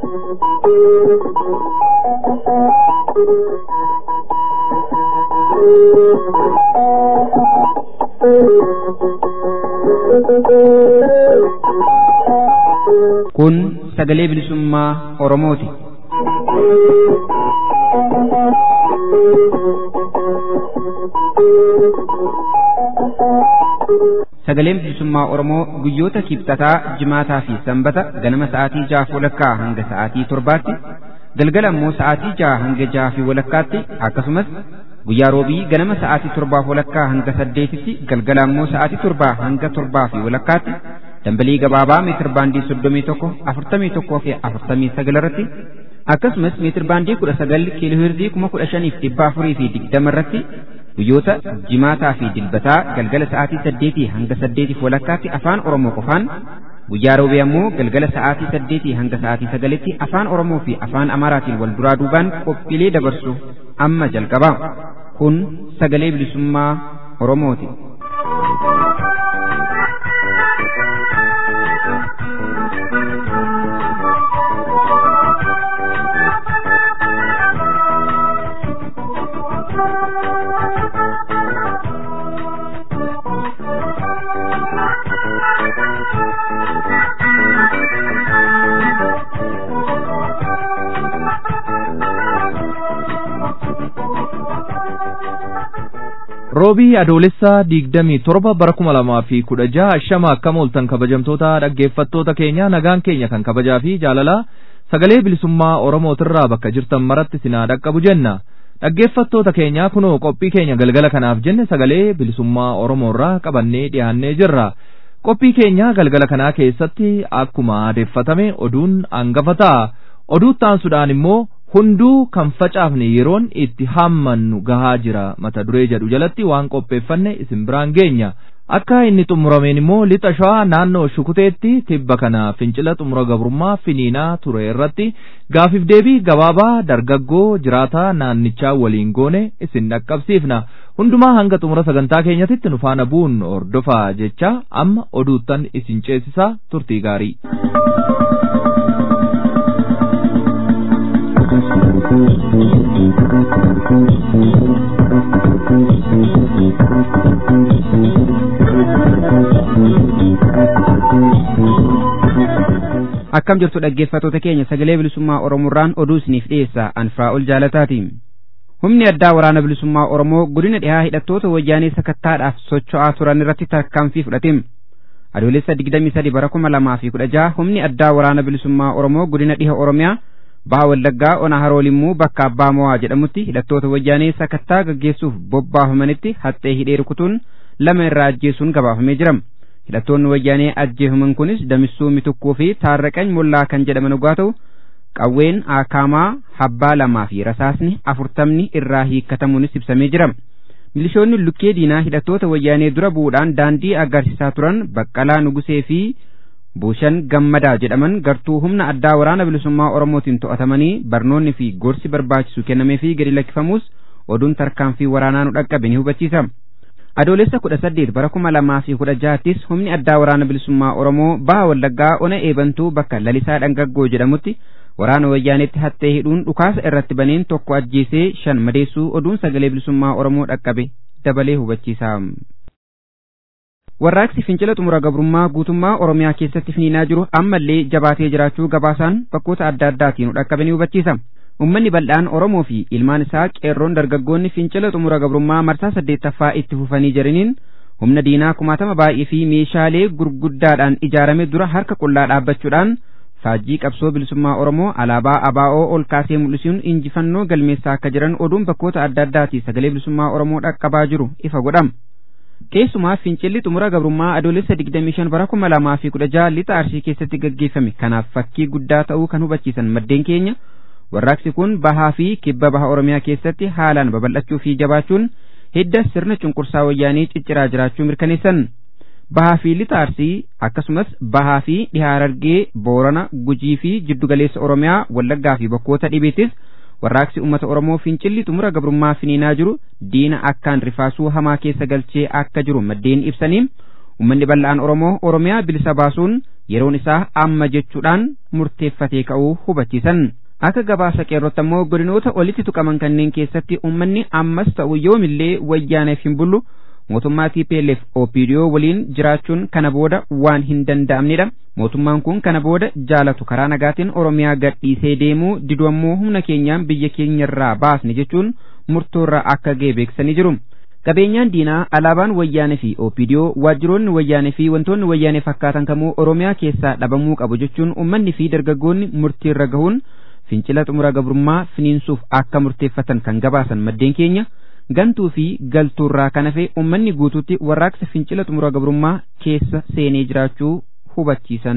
Kun sagalee bilisummaa Oromooti. Sagaleen bilisummaa Oromoo guyyoota kibxataa, jimaataa fi sanbata ganama sa'aatii jaha walakkaa hanga sa'aatii torbaatti, galgala immoo sa'aatii jaha hanga jaha fi walakkaatti akkasumas guyyaa roobii ganama sa'aatii torbaa walakkaa hanga saddeetitti galgala immoo sa'aatii torbaa hanga torbaa fi walakkaatti dambalii gabaabaa meetir baandii soddomii tokko afurtamii tokkoo fi afurtamii sagal irratti akkasumas meetir baandii kudha sagal kiiloo hirzii kuma kudha shaniif dhibba afurii fi digdama irratti guyyoota jimaataa fi dilbataa galgala sa'aatii saddeetii hanga saddeetiif walakkaatti afaan oromoo qofaan guyyaa roobee ammoo galgala sa'aatii saddeetii hanga sa'aatii sagalitti afaan oromoo fi afaan amaaraatiin wal duraa duubaan qophiilee dabarsu amma jalqabaa kun sagalee bilisummaa oromooti. roobii adoolessaa digdamii torba bara kuma lamaa fi kudha jaha shama akkam ooltan kabajamtoota dhaggeeffattoota keenya nagaan keenya kan kabajaa fi jaalalaa sagalee bilisummaa oromootirraa bakka jirtan maratti sinaa dhaqqabu jenna dhaggeeffattoota keenya kunoo qophii keenya galgala kanaaf jenne sagalee bilisummaa oromoorraa qabannee dhiyaannee jirra qophii keenya galgala kanaa keessatti akkuma aadeffatame oduun hangafa ta'a oduu taansuudhaan immoo hunduu kan facaafne yeroon itti haammannu gahaa jira mata duree jedhu jalatti waan qopheeffanne isin biraan geenya akka inni xumurameen immoo lixa shawaa naannoo shukuteetti tibba kana fincila xumura gabrummaa finiinaa ture irratti gaafiif deebii gabaabaa dargaggoo jiraataa naannichaa waliin goone isin dhaqqabsiifna hundumaa hanga xumura sagantaa keenyatitti nu faana bu'uun hordofaa jecha amma oduuttan isin ceesisaa turtii gaarii. akkam jirtu dhaggeeffattoota keenya sagalee bilisummaa oromoorraan oduu isiniif dhiyeessa anfiraa'ol jaalataati humni addaa waraana bilisummaa oromoo godina dhihaa hidhattoota wayyaanee sakattaadhaaf socho'aa turan irratti tarkaanfii fudhate adoolessa digdamii sadi bara kuma lamaa fi kudha jaha humni addaa waraana bilisummaa oromoo godina dhiha oromiyaa baha wallaggaa ona haroolimmuu bakka abbaa mo'aa jedhamutti hidhattoota wayyaanee sakattaa gaggeessuuf bobbaafamanitti haxxee hidhee rukutuun lama irraa ajjeesuun gabaafamee jira hidhattoonni wayyaanee ajjeefaman kunis damissuu mitukkuu fi taarraqany mollaa kan jedhaman yogguu ta'u qawween akaamaa habbaa lamaa fi rasaasni afurtamni irraa hiikkatamuunis ibsamee jira milishoonni lukkee diinaa hidhattoota wayyaanee dura bu'uudhaan daandii agarsiisaa turan baqqalaa nugusee fi buushan gammadaa jedhaman gartuu humna addaa waraana bilisummaa oromootiin to'atamanii barnoonni fi gorsi barbaachisu kennamee fi gadi lakkifamuus oduun tarkaanfii waraanaa nu dhaqqabe ni hubachiisa. adoolessa kudha saddeet bara kuma lamaa fi kudha jahattis humni addaa waraana bilisummaa oromoo baha wallaggaa ona eebantuu bakka lalisaa dhangaggoo jedhamutti waraana wayyaanetti hattee hidhuun dhukaasa irratti baneen tokko ajjeesee shan madeessuu oduun sagalee bilisummaa oromoo dhaqqabe dabalee hubachiisa. warraaqsi fincila xumura gabrummaa guutummaa oromiyaa keessatti finiinaa jiru ammallee jabaatee jiraachuu gabaasaan bakkoota adda addaatiin dhaqqabe ni hubachiisa. ummanni bal'aan oromoo fi ilmaan isaa qeerroon dargaggoonni fincila xumura gabrummaa marsaa saddeettaffaa itti fufanii jiraniin humna diinaa kumaatama baay'ee fi meeshaalee gurguddaadhaan ijaarame dura harka qullaa dhaabbachuudhaan faajjii qabsoo bilisummaa oromoo alaabaa abaa'oo ol kaasee mul'isuun injifannoo galmeessaa akka jiran oduun bakkoota adda addaatii sagalee bilisummaa oromoo dhaqqabaa jiru ifa godhama. keessumaa fincilli xumura gabrummaa adoolessa 25 bara 2016 lixa arsii keessatti gaggeeffame kanaaf fakkii guddaa ta'uu kan hubachiisan maddeen keenya warraaqsi kun bahaa fi kibba baha oromiyaa keessatti haalaan babal'achuu fi jabaachuun hidda sirna cunqursaa wayyaanii cicciraa jiraachuu mirkaneessan bahaa fi lixa arsii akkasumas bahaa fi dhihaa harargee boorana gujii fi jiddugaleessa oromiyaa wallaggaa fi bakkoota dhibeettis warraaqsi ummata oromoo fincilli xumura gabrummaa finiinaa jiru diina akkaan rifaasuu hamaa keessa galchee akka jiru maddeen ibsanii ummanni bal'aan oromoo oromiyaa bilisa baasuun yeroon isaa amma jechuudhaan murteeffatee ka'uu hubachiisan. Akka gabaasa qeerrotti ammoo godinoota olitti tuqaman kanneen keessatti uummanni ammas ta'u yoomillee wayyaaneef hin bullu mootummaa TPLF OPDO waliin jiraachuun kana booda waan hin danda'amnedha. Mootummaan kun kana booda jaalatu karaa nagaatiin Oromiyaa gadhiisee deemuu didu ammoo humna keenyaan biyya keenyarraa baasne jechuun murtoorraa akka ga'e beeksisanii jiru. Qabeenyaan diinaa alaabaan wayyaanee fi OPDO waajjiroonni wayyaanee fi wantoonni wayyaanee fakkaatan kamuu Oromiyaa keessaa dhabamuu qabu jechuun uummanni fi dargaggoonni murtiirra gahuun fincila xumura gabrummaa finiinsuuf akka murteeffatan kan gabaasan maddeen keenya gantuu fi galtuurraa kan hafe uummanni guutuutti warraaqsa fincila xumura gabrummaa keessa seenee jiraachuu hubachiisan.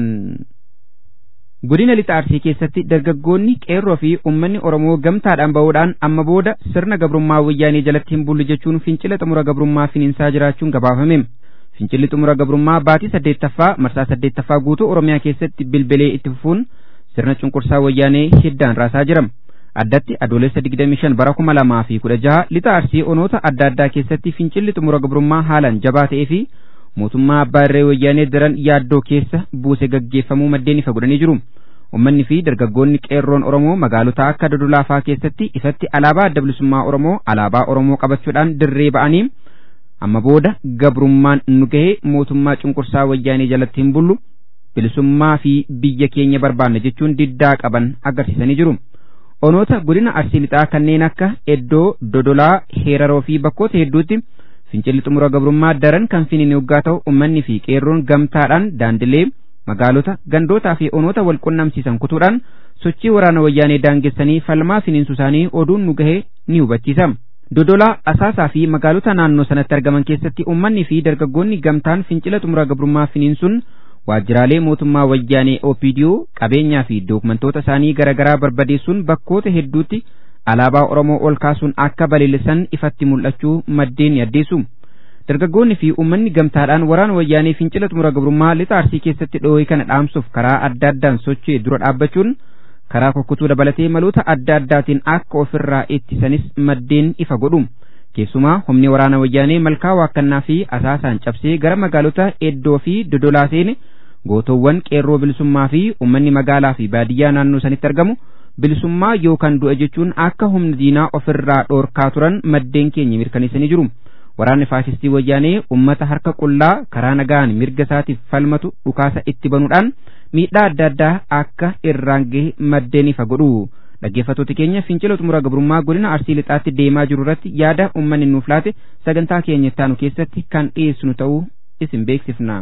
Godina lixa Arsii keessatti dargaggoonni qeerroo fi uummanni Oromoo gamtaadhaan ba'uudhaan amma booda sirna gabrummaa wayyaanee jalatti hin bullu jechuun fincila xumura gabrummaa finiinsaa jiraachuun gabaafame. Fincilli xumura gabrummaa baatii saddeettaffaa marsaa saddeettaffaa guutuu Oromiyaa keessatti bilbilee itti fufuun sirna cunqursaa wayyaanee hiddaan raasaa jira. Addatti adoolessa 25 bara 2016 lixa Arsii onoota adda addaa keessatti fincilli xumura gabrummaa haalaan jabaa ta'ee fi mootummaa abbaa irree wayyaanee daran yaaddoo keessa buuse gaggeeffamuu maddeen ifa godhanii jiru. Uummanni fi dargaggoonni qeerroon Oromoo magaalota akka Dodolaafaa keessatti ifatti alaabaa adda bilisummaa Oromoo alaabaa Oromoo qabachuudhaan dirree ba'anii amma booda gabrummaan nu gahee mootummaa cunqursaa wayyaanee jalatti hin bullu bilisummaa fi biyya keenya barbaanna jechuun diddaa qaban agarsiisanii jiru. Onoota godina arsii lixaa kanneen akka Eddoo, Dodolaa, Heeraroo fi bakkoota hedduutti fincilli xumura gabrummaa daran kan finiin yoggaa ta'u uummanni fi qeerroon gamtaadhaan daandilee magaalota gandootaa fi onoota wal qunnamsiisan kutuudhaan sochii waraana wayyaanee daangessanii falmaa finiinsu isaanii oduun nu gahee ni hubachiisa. Dodolaa, Asaasaa fi magaalota naannoo sanatti argaman keessatti uummanni fi dargaggoonni gamtaan fincila xumura gabrummaa finiinsuun waajjiraalee mootummaa wayyaanee OPDO qabeenyaa fi dookumentoota isaanii garaagaraa barbadeessuun bakkoota hedduutti alaabaa Oromoo ol kaasuun akka balalisan ifatti mul'achuu maddeen ni addeessu. Dargaggoonni fi uummanni gamtaadhaan waraana wayyaanee fincila xumura gabrummaa lixa arsii keessatti dhoohee kana dhaamsuuf karaa adda addaan socho'e dura dhaabbachuun karaa kukkutuu dabalatee maloota adda addaatiin akka ofirraa ittisanis maddeen ifa godhu. Keessumaa humni waraana wayyaanee malkaa waakkannaa fi asaasaan cabsee gara magaalota Eddoo fi Dodolaa seene gootowwan qeerroo bilisummaa fi uummanni magaalaa fi baadiyyaa naannoo sanitti argamu bilisummaa yookaan du'a jechuun akka humna diinaa ofirraa dhoorkaa turan maddeen keenya mirkaneessanii jiru. Waraanni faasistii wayyaanee uummata harka qullaa karaa nagaan mirga isaatiif falmatu dhukaasa itti banuudhaan miidhaa adda addaa akka irraan gahe maddeen ifa godhu. Dhaggeeffattoota keenya fincila xumura gabrummaa godina arsii lixaatti deemaa jiru irratti yaada uummanni nuuf laate sagantaa keenya ittaanu keessatti kan dhiyeessinu ta'uu isin beeksifna.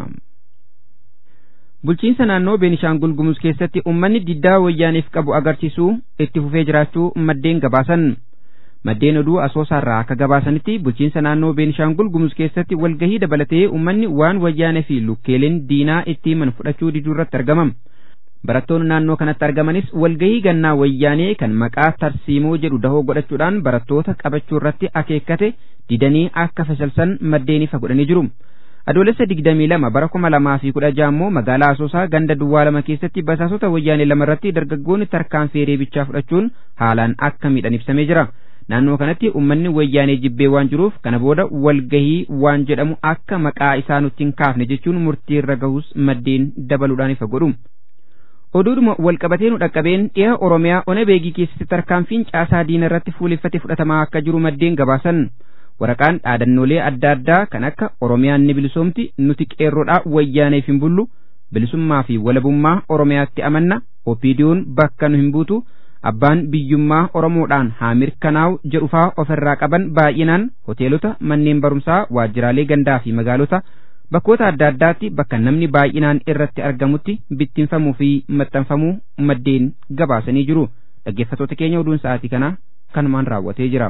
Bulchiinsa naannoo Beenishaangul Gumuz keessatti uummanni diddaa wayyaaneef qabu agarsiisuu itti fufee jiraachuu maddeen gabaasan. Maddeen oduu asoosaarraa akka gabaasanitti bulchiinsa naannoo Beenishaangul Gumuz keessatti walgahii dabalatee uummanni waan wayyaanee fi lukkeeleen diinaa itti himan fudhachuu diduu irratti argamam. Barattoonni naannoo kanatti argamanis walgahii gannaa wayyaanee kan maqaa tarsiimoo jedhu dahoo godhachuudhaan barattoota qabachuu irratti akeekkate didanii akka fashalsan maddeen ifa godhanii jiru. Adoolessa digdamii lama bara kuma lamaa fi kudha jaha immoo magaalaa Asoosaa ganda duwwaa lama keessatti basaasota wayyaanee lama irratti dargaggoonni tarkaanfii reebichaa fudhachuun haalaan akka miidhan ibsamee jira. Naannoo kanatti uummanni wayyaanee jibbee waan jiruuf kana booda walgahii waan jedhamu akka maqaa isaa nutti hin kaafne jechuun murtii irra gahus maddeen dabaluudhaan ifa godhu. Oduudhuma walqabatee nu dhaqqabeen dhiha Oromiyaa ona beegii keessatti tarkaanfiin caasaa diina irratti fuuleffate fudhatamaa akka jiru maddeen gabaasan. waraqaan dhaadannoolee adda addaa kan akka Oromiyaan ni bilisoomti nuti qeerroodhaa wayyaaneef hin bullu bilisummaa fi walabummaa Oromiyaatti amanna opiidiyoon bakka nu hin buutu abbaan biyyummaa Oromoodhaan haa mirkanaa'u jedhufaa ofirraa qaban baay'inaan hoteelota manneen barumsaa waajjiraalee gandaa fi magaalota bakkoota adda addaatti bakka namni baay'inaan irratti argamutti bittinfamuu fi maxxanfamuu maddeen gabaasanii jiru dhaggeeffattoota keenya oduun sa'aatii kana kanumaan raawwatee jira.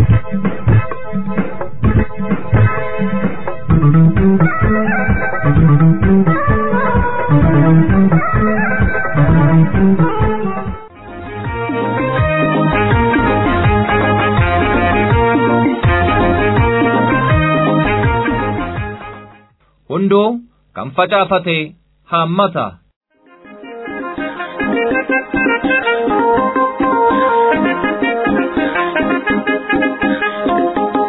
Hundoo kan facaafate haammata.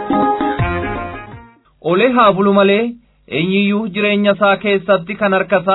Olee haa bulu malee eenyiyyuu jireenya isaa keessatti kan harkasaa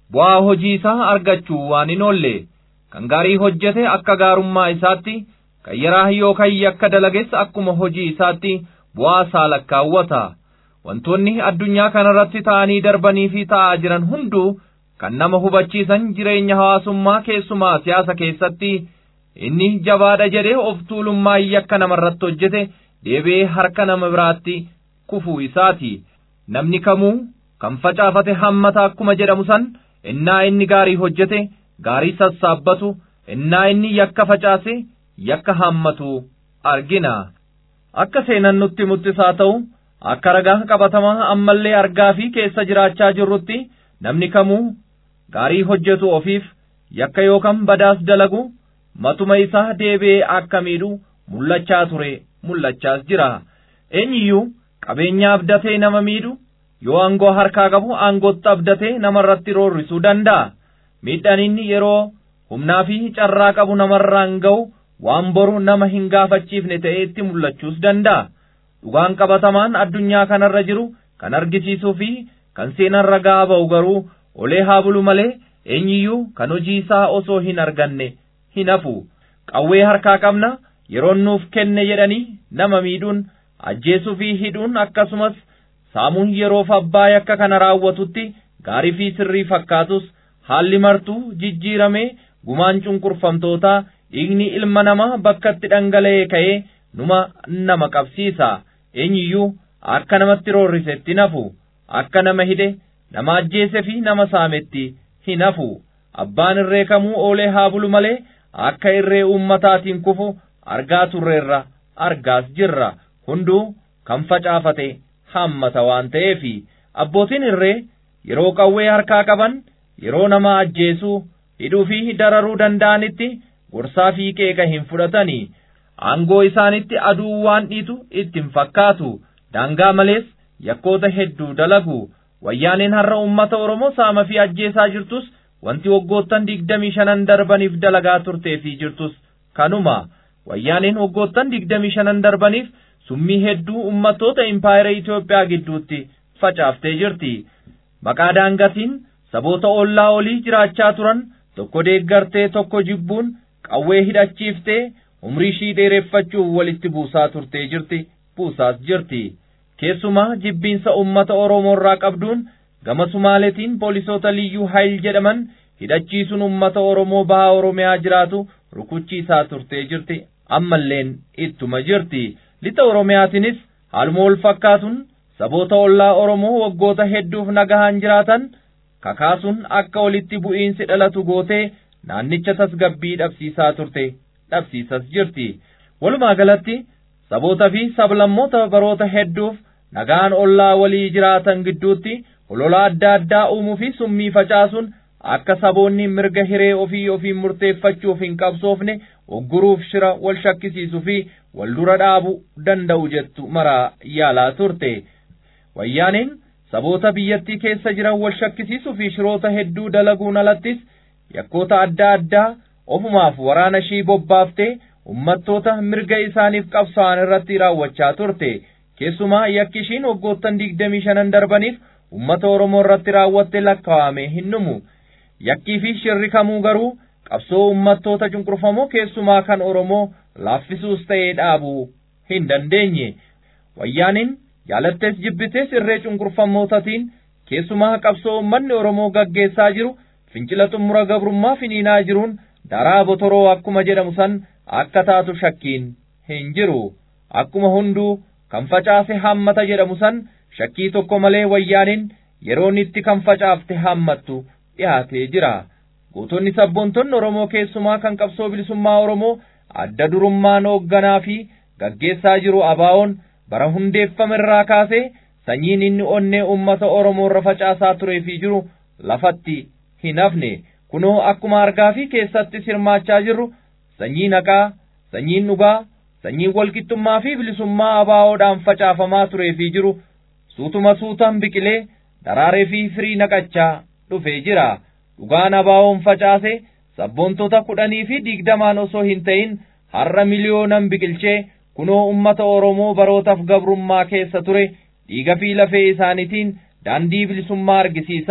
bu'aa hojii isaa argachuu waan hin oolle kan gaarii hojjete akka gaarummaa isaatti kan yaraa yookaan yakka dalages akkuma hojii isaatti bu'aa isaa lakkaawwata wantoonni addunyaa kanarratti ta'anii darbanii fi ta'aa jiran hunduu kan nama hubachiisan jireenya hawaasummaa keessumaa siyaasa keessatti inni jabaadha jedhee of tuulummaa yakka namarratti hojjete deebi'ee harka nama biraatti kufuu isaati namni kamuu kan facaafate hammata akkuma jedhamu san innaa inni gaarii hojjete gaarii sassaabbatu innaa inni yakka facaase yakka hammatu argina akka seenan nutti muttisaa ta'u akka ragaa qabatamaa ammallee argaa fi keessa jiraachaa jirrutti namni kamuu gaarii hojjetu ofiif yakka yookaan badaas dalagu matuma isaa deebi'ee akka miidhu mul'achaa ture mul'achaas jira eenyiyyuu qabeenya abdatee nama miidhu yoo aangoo harkaa qabu aangootti abdatee namarratti roorrisuu danda'a miidhaan inni yeroo humnaa fi carraa qabu namarraan ga'u waan boru nama hin gaafachiifne ta'ee itti mul'achuus danda'a dhugaan qabatamaan addunyaa kanarra jiru kan argisiisuu fi kan seenan ragaa ba'u garuu olee haa bulu malee eenyiyyuu kan hojii isaa osoo hin arganne hin hafu qawwee harkaa qabna yeroon nuuf kenne jedhanii nama miidhuun ajjeesuu fi hidhuun akkasumas saamuun yeroof abbaa yakka kana raawwatutti gaarii fi sirrii fakkaatus haalli martuu jijjiiramee gumaan cunqurfamtootaa dhiigni ilma namaa bakkatti dhangala'ee ka'ee numa nama qabsiisa eenyiyyuu akka namatti roorrisetti nafu akka nama hidhe nama ajjeese fi nama saametti hin hafu abbaan irree kamuu oolee haa bulu malee akka irree ummataatiin kufu argaa turreerra argaas jirra hunduu kan facaafate hammata waan ta'eefi abbootiin irree yeroo qawwee harkaa qaban yeroo nama ajjeesuu hidhuu fi dararuu danda'anitti gorsaa fi qeeqa hin fudhatanii aangoo isaanitti aduu waan dhiitu ittiin fakkaatu daangaa malees yakkoota hedduu dalagu wayyaaneen har'a ummata oromoo saama fi ajjeesaa jirtus wanti waggoottan digdamii shanan darbaniif dalagaa turtee fi jirtus kanuma wayyaaneen waggoottan digdamii shanan darbaniif summii hedduu ummattoota impaayera Itoophiyaa gidduutti facaaftee jirti maqaa daangatiin saboota ollaa olii jiraachaa turan tokko deeggartee tokko jibbuun qawwee hidhachiiftee umrii ishii dheereffachuuf walitti buusaa turtee jirti buusaas jirti keessumaa jibbiinsa ummata oromoorraa qabduun gama sumaaletiin poolisoota liyyuu hayil jedhaman hidhachiisuun ummata oromoo bahaa oromiyaa jiraatu rukuchiisaa turtee jirti ammalleen ittuma jirti lixa oromiyaatinis haaluma wal fakkaatuun saboota ollaa oromoo waggoota hedduuf nagahaan jiraatan kakaasuun akka walitti bu'iinsi dhalatu gootee naannicha tasgabbii dhabsiisaa turte dhabsiisas jirti walumaa galatti saboota fi sablammoota baroota hedduuf nagaan ollaa walii jiraatan gidduutti olola adda addaa uumuu fi summii facaasuun akka saboonni mirga hiree ofii ofiin murteeffachuuf hin qabsoofne ogguruuf shira wal shakkisiisuu fi wal dura dhaabuu danda'u jettu maraa yaalaa turte wayyaaneen saboota biyyattii keessa jiran wal shakkisiisuu fi shiroota hedduu dalaguun alattis yakkoota adda addaa ofumaaf waraana ishii bobbaaftee ummattoota mirga isaaniif qabsa'an irratti raawwachaa turte keessumaa yakki ishiin waggoottan digdamii shanan darbaniif ummata oromoo irratti raawwatte lakkaa'ame hin dhumu yakkii fi shirri kamuu garuu qabsoo ummattoota cunqurfamoo keessumaa kan oromoo laaffisuus ta'ee dhaabuu hin dandeenye wayyaaniin jaalattees jibbitees irree cunqurfamootaatiin keessumaa qabsoo ummanni oromoo gaggeessaa jiru fincila xumura gabrummaa finiinaa jiruun daraa botoroo akkuma jedhamu san akka taatu shakkiin hin jiru akkuma hunduu kan facaase hammata jedhamu san shakkii tokko malee wayyaaniin yeroon itti kan facaafte hammattu dhiyaatee jira gootonni sabboontonni oromoo keessumaa kan qabsoo bilisummaa oromoo adda durummaan hoogganaa fi gaggeessaa jiru abaa'oon bara hundeeffame irraa kaasee sanyiin inni onnee ummata oromoo irra facaasaa turee fi jiru lafatti hin hafne kunoo akkuma argaa fi keessatti hirmaachaa jirru sanyii naqaa sanyiin dhugaa sanyiin walqixxummaa fi bilisummaa abaa'oodhaan facaafamaa turee fi jiru suutuma suutaan biqilee daraaree fi firii naqachaa dhufee jira dhugaan abaa'oon facaase sabboontota kudhanii fi digdamaan osoo hin ta'in har'a miliyoonan biqilchee kunoo ummata oromoo barootaaf gabrummaa keessa ture dhiiga fi lafee isaaniitiin daandii bilisummaa argisiisaa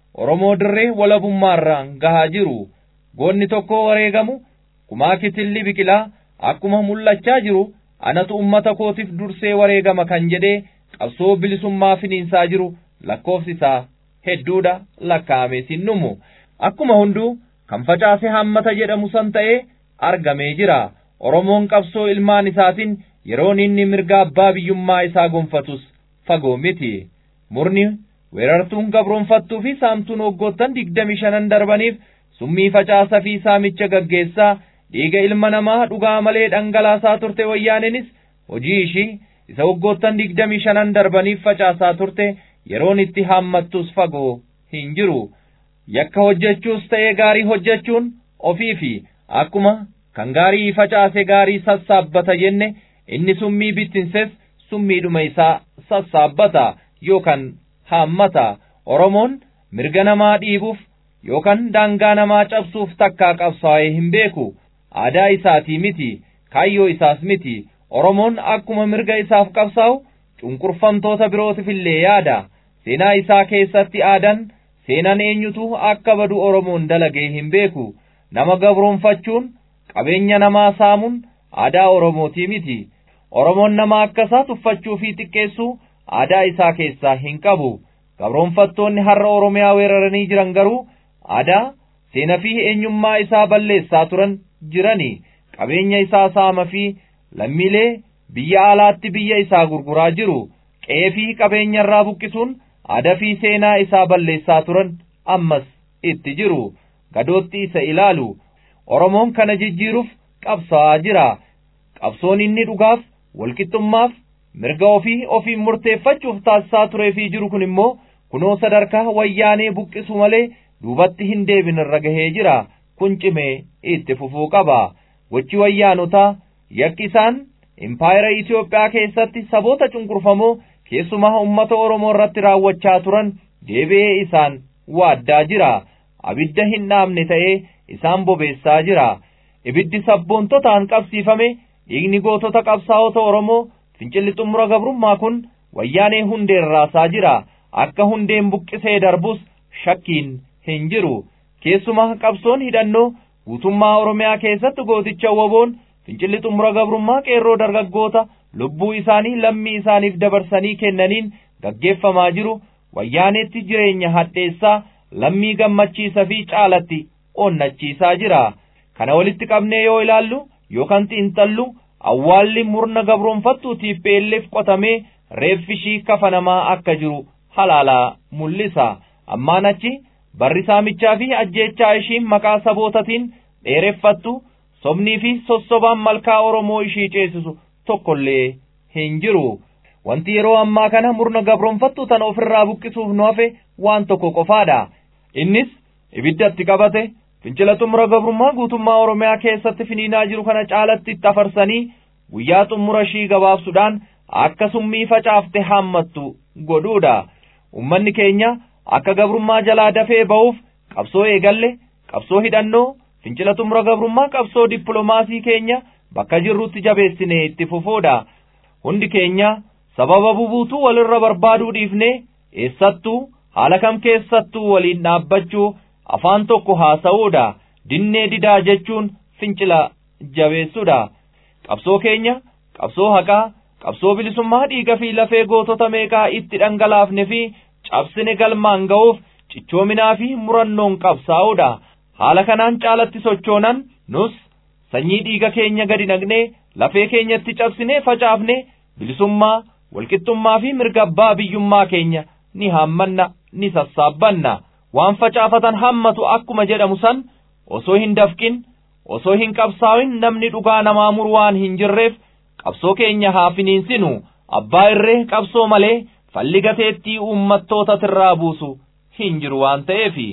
Oromoo dirree walabummaarraan gahaa jiru. Goonni tokko wareegamu kumaa kitilli biqilaa akkuma mul'achaa jiru anatu ummata kootiif dursee wareegama kan jedhee qabsoo bilisummaa finiinsaa jiru lakkoofsi isaa hedduudha lakkaa'amee hin dhumu. Akkuma hunduu kan facaase hammata jedhamu san ta'ee argamee jira. Oromoon qabsoo ilmaan isaatiin yeroon inni mirga abbaa biyyummaa isaa gonfatus fagoo miti. Murni weerartuun gabroonfattuu fi saamtuun waggoottan digdami shanan darbaniif summii facaasa fi saamicha gaggeessaa dhiiga ilma namaa dhugaa malee dhangalaasaa turte wayyaaneenis hojii ishii isa waggoottan digdami shanan darbaniif facaasaa turte yeroon itti haammattus fagoo hin jiru. Yakka hojjechuus ta'ee gaarii hojjechuun ofii fi akkuma kan gaarii facaase gaarii sassaabbata jenne inni summii bittinses summiidhuma isaa sassaabbata yookaan haammata oromoon mirga namaa dhiibuuf yookaan daangaa namaa cabsuuf takkaa qabsaa'ee hin beeku aadaa isaatii miti kaayyoo isaas miti oromoon akkuma mirga isaaf qabsaa'u cunqurfamtoota birootif illee yaada seenaa isaa keessatti aadan seenaan eenyutu akka badu oromoon dalagee hin beeku nama gabroonfachuun qabeenya namaa saamuun aadaa oromootii miti oromoon nama akkasaa tuffachuu fi xiqqeessuu aadaa isaa keessaa hin qabu gabroonfattoonni har'a oromiyaa weeraranii jiran garuu aadaa seenaa fi eenyummaa isaa balleessaa turan jirani qabeenya isaa saama fi lammiilee biyya alaatti biyya isaa gurguraa jiru qe'ee fi qabeenya irraa buqqisuun aadaa fi seenaa isaa balleessaa turan ammas itti jiru gadootti isa ilaalu oromoon kana jijjiiruuf qabsaa'aa jira qabsoon inni dhugaaf walqixxummaaf mirga ofii ofiin murteeffachuuf taasisaa turee fi jiru kun immoo kunoo sadarkaa wayyaanee buqqisu malee duubatti hin deebin irra gahee jira kun cimee itti fufuu qaba gochi wayyaanotaa yakki isaan impaayera Itoophiyaa keessatti saboota cunqurfamoo keessumaa ummata Oromoo irratti raawwachaa turan deebi'ee isaan waaddaa jira abidda hin dhaamne ta'ee isaan bobeessaa jira ibiddi sabboontotaan qabsiifame dhiigni gootota qabsaa'ota Oromoo fincilli xumura gabrummaa kun wayyaanee hundeen raasaa jira akka hundeen buqqisee darbus shakkiin hin jiru keessumaa qabsoon hidhannoo guutummaa Oromiyaa keessatti gooticha waboon fincilli xumura gabrummaa qeerroo dargaggoota lubbuu isaanii lammii isaaniif dabarsanii kennaniin gaggeeffamaa jiru wayyaaneetti jireenya hadheessaa lammii gammachiisa fi caalatti onnachiisaa jira kana walitti qabnee yoo ilaallu yookaan xiinxallu awwaalli murna gabroonfattuutiif beelleef qotamee reeffishii kafanamaa akka jiru halaalaa mul'isa ammaan achi barri saamichaa fi ajjeechaa ishiin maqaa sabootatiin dheereffattu sobnii fi sossobaan malkaa Oromoo ishii ceesisu tokkollee hin jiru. Wanti yeroo ammaa kana murna gabroonfattu tan ofirraa buqqisuuf nu hafe waan tokko qofaadha. Innis ibiddatti qabate fincila xumura gabrummaa guutummaa Oromiyaa keessatti finiinaa jiru kana caalatti itti afarsanii guyyaa xumura ishii gabaabsuudhaan akka summii facaafte haammattu godhuudha. Uummanni keenya akka gabrummaa jalaa dafee ba'uuf qabsoo eegalle qabsoo hidhannoo fincila xumura gabrummaa qabsoo dippiloomaasii keenya bakka jirrutti jabeessinee itti fufuudha. Hundi keenya sababa bubuutuu walirra barbaaduu dhiifnee eessattuu haala kam keessattuu waliin dhaabbachuu afaan tokko haasa'uudha. Dinnee didaa jechuun fincila jabeessuudha. Qabsoo keenya qabsoo haqaa qabsoo bilisummaa dhiiga fi lafee gootota meeqaa itti dhangalaafne fi cabsine galmaan ga'uuf cichoominaa fi murannoon qabsaa'uudha. haala kanaan caalatti sochoonan nus sanyii dhiiga keenya gadi naqnee lafee keenyatti cabsinee facaafne bilisummaa walqixxummaa fi mirga abbaa biyyummaa keenya ni haammanna ni sassaabbanna waan facaafatan hammatu akkuma jedhamu san osoo hin dafqin osoo hin qabsaa'in namni dhugaa namaa muru waan hin jirreef qabsoo keenya haa finiinsinu abbaa irree qabsoo malee falli gateettii uummattoota tirraa buusu hin jiru waan ta'eefi.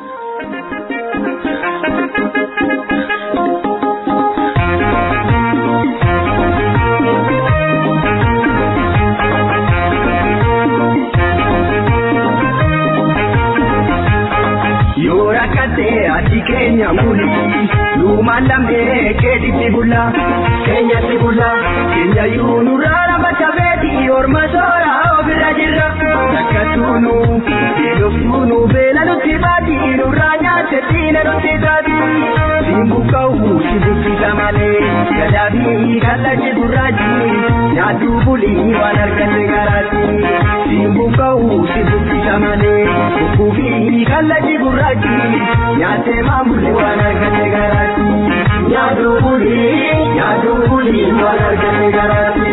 ati keenya muli lumaan lamee keetitti bulla keenyatti bulla keenya yuu nurraa lafa cabeeti orma soora ofirra jirra takkattuu nuu Eedoftuunu beela nutti baati nurraa nyaatte diina nutti taati. Simbu ka'u si buqqisa malee gadaafi kallachi gurraachi nyaaddu bulii waan argatte garaati. Simbu ka'u si buqqisa malee bukkuufi kallachi gurraachi nyaatte maamulli waan argatte garaati. Nyaaddu bulii nyaaddu bulii waan argatte garaati.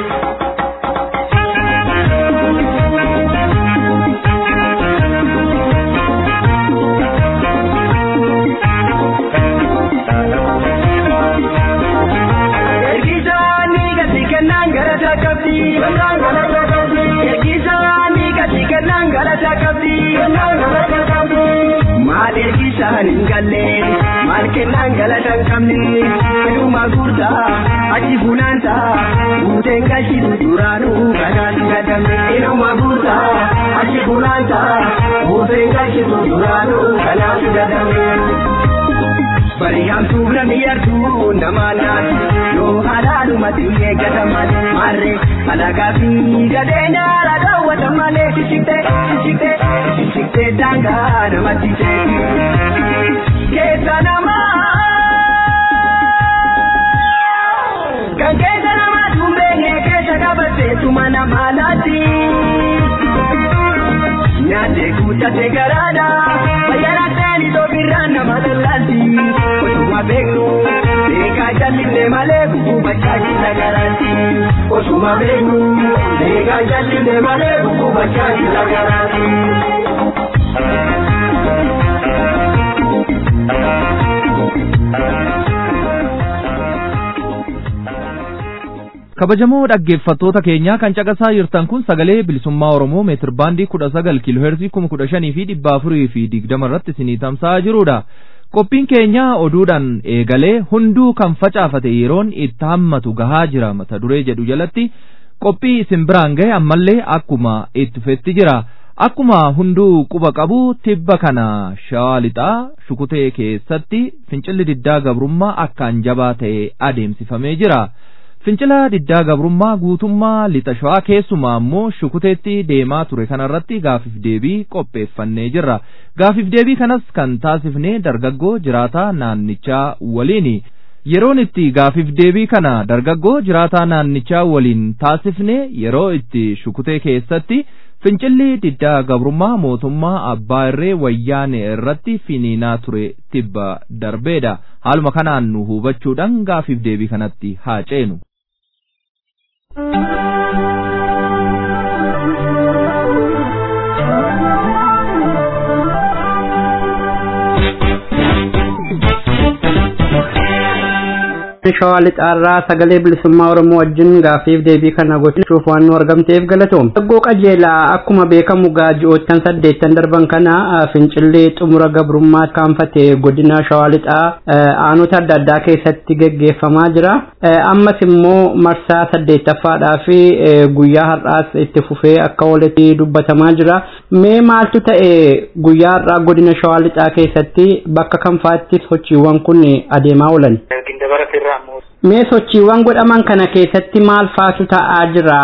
Maal ergisaan hin galle maal kennaan galatan qabne fedhuma gurtaa achi funaanta guuteen galchitu duraanuu kanaan gadamne fedhuma gurtaa achi funaanta guuteen galchitu duraanuu kanaan gadamne. Bariyaamtuu namni yartuu nama naatu yoo halaalumatti eeggatan malee maarree alagaa fi gadeenya haala daawwatan malee shishikte shishikte shishikte daangaa namatti seeti. Keessa namaa kan keessa namaa tumbeenye keessa qabateetuma nama laati. Nyaate guutate garaadha fayyadateen itoo birraan nama lallaalti. Osuma beeknu beekaa jallinne malee gugubachaa jira garaati. Osuma beeknu beekaa jallinne malee gugubachaa jira garaati. kabajamoo dhaggeeffattoota keenyaa kan caqasaa jirtan kun sagalee bilisummaa oromoo meetir baandii kudha sagal kiilooheerzii kuma kudha shanii fi dhibba afurii fi digdama irratti isinii tamsa'aa jirudha. Qophiin keenya oduudhaan eegalee hunduu kan facaafate yeroon itti hammatu gahaa jira mata duree jedhu jalatti qophii isin biraan gahe ammallee akkuma itti fufetti jira. Akkuma hunduu quba qabu tibba kana shawaa lixaa shukutee keessatti fincilli diddaa gabrummaa akkaan jabaa ta'e adeemsifamee jira. Fincila diddaa gabrummaa guutummaa lixa shawaa keessumaa immoo shukuteetti deemaa ture kanarratti gaafiif deebii qopheeffannee jirra. Gaafiif deebii kanas kan taasifnee dargaggoo jiraataa naannichaa waliini. Yeroon itti gaafiif deebii kana dargaggoo jiraataa naannichaa waliin taasifne yeroo itti shukutee keessatti fincilli diddaa gabrummaa mootummaa abbaa irree wayyaane irratti finiinaa ture tibba darbeedha. Haaluma kanaan nu hubachuudhaan gaafiif deebii kanatti haa ceenu. shawaa lixaarraa sagalee bilisummaa oromoo wajjin gaafiif deebii kana gochuuf waan nu argamteef galatoom daggoo qajeelaa akkuma beekamu gaaji'oottan saddeettan darban kana fincillee xumura gabrummaa kaanfate godina shawaa lixaa aanota adda addaa keessatti geggeeffamaa jira ammas immoo marsaa saddeettaffaadhaa fi guyyaa har'aas itti fufee akka walitti dubbatamaa jira mee maaltu ta'e guyyaa har'aa godina shawaa lixaa keessatti bakka kamfaatti sochiiwwan kun adeemaa oolan. Mee sochiiwwan godhaman kana keessatti maal faatu ta'aa jira?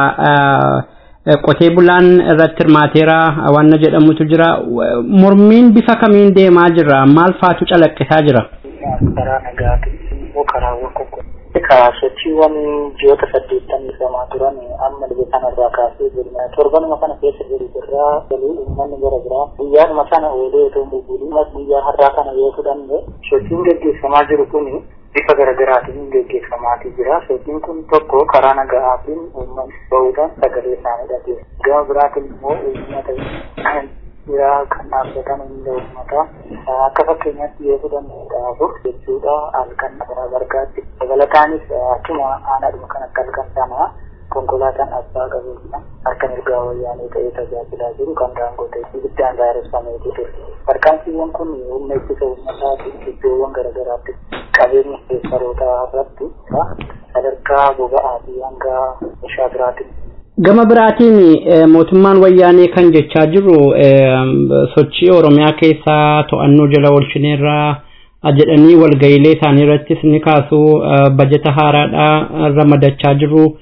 Qotee bulaan irratti hirmaateera wanna jedhamutu jira. Mormiin bifa kamiin deemaa jira? Maal faatu calaqqisaa jira? Karaa nagaatiin immoo karaawwan konkolaataa sochiiwwan ji'oota saddeettamii lamaa turan amma dhibee kanarraa kaasee jirna. Torbanuma kana keessa jiru irraa galuu uummanni gara biraa guyyaadhuma sana oolee otoo hin bubbuliin guyyaa har'aa kana yoo fudhanne sochiin gaggeeffamaa jiru kuni bifa garaagaraatiin gaggeeffamaatii jira. Sochiin kun tokko karaa nagaatiin uummanni bahuudhaan sagalee isaanii dhageessa. Gama biraatiin immoo uummata jira kan dhaabbatan hunda uummataa akka fakkeenyaatti yoo fudhanne dhaabur jechuudha halkan karaa bargaatti. Dabalataanis akkuma aanaadhuma kan akka halkan sanaa konkolaataan abbaa qabeenya harka mirgaa wayyaanee ta'ee tajaajilaa jiru kan daangotee ibiddaan gaareffameetu ture. Tarkaanfiiwwan kun humna ittisa uummataatiin iddoowwan garaagaraatti qabeenya keessarootaa irratti sadarkaa boba'aa fi hanga meeshaa biraatiin. Gama biraatiin mootummaan wayyaanee kan jechaa jiru sochii Oromiyaa keessaa to'annoo jala oolchineerraa jedhanii walga'iilee isaanii irrattis ni kaasu bajeta haaraadhaa ramadachaa jiru.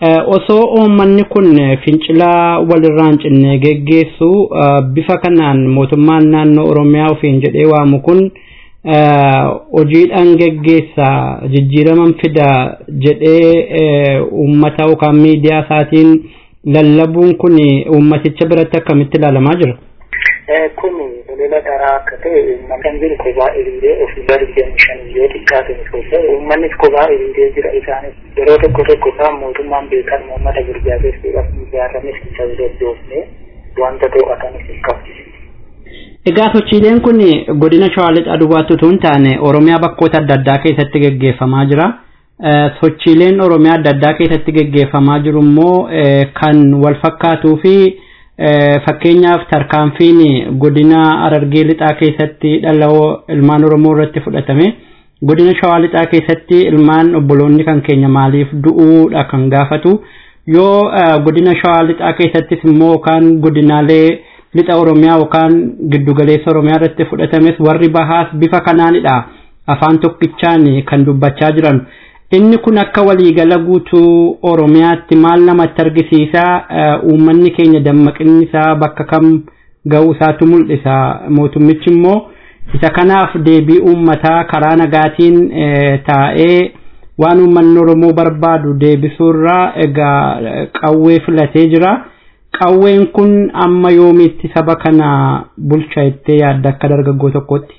osoo uummanni kun fincilaa walirraan cinne geggeessu bifa kanaan mootummaan naannoo oromiyaa ofiin jedhee waamu kun hojiidhaan geggeessa jijjiiraman fida jedhee uummata yookaan miidiyaa isaatiin lallabuun kun uummaticha biratti akkamitti ilaalamaa jira? Kun lola dharaa akka ta'e kan jiru kophaa hiriiree ofii digdami shan yoo xiqqaate uummannis kophaa hiriiree jira isaanis yeroo tokko tokko isaan mootummaan beekan uummata gurgaabeessuudhaaf ijaaranis hin ta'u deddoofne wanta to'atanis hin qabdu. Egaa sochiileen kun godina Shawaa Lixaa duwwaatti utuu hin taane Oromiyaa bakkoota adda addaa keessatti geggeeffamaa jira. Sochiileen Oromiyaa adda addaa keessatti geggeeffamaa jiru immoo kan wal fakkaatuu fi fakkeenyaaf tarkaanfiin godina Harargee Lixaa keessatti dhala'oo ilmaan Oromoo irratti fudhatame. Godina Shawaa Lixaa keessatti ilmaan obboloonni kan keenya maaliif du'uudha kan gaafatu. Yoo godina Shawaa Lixaa keessattis immoo yookaan godinaalee lixa oromiyaa yookaan giddugaleessa oromiyaa irratti fudhatames warri bahaas bifa kanaanidha afaan tokkichaan kan dubbachaa jiran inni kun akka waliigala guutuu oromiyaatti maal namatti argisiisa uummanni keenya dammaqinni isaa bakka kam ga'uu isaatu mul'isa mootummichi immoo isa kanaaf deebii uummataa karaa nagaatiin taa'ee waan uummanni oromoo barbaadu deebisuurraa egaa qawwee filatee jira. qawween kun amma yoomiitti saba kana bulcha jettee yaadda akka dargaggoo tokkotti.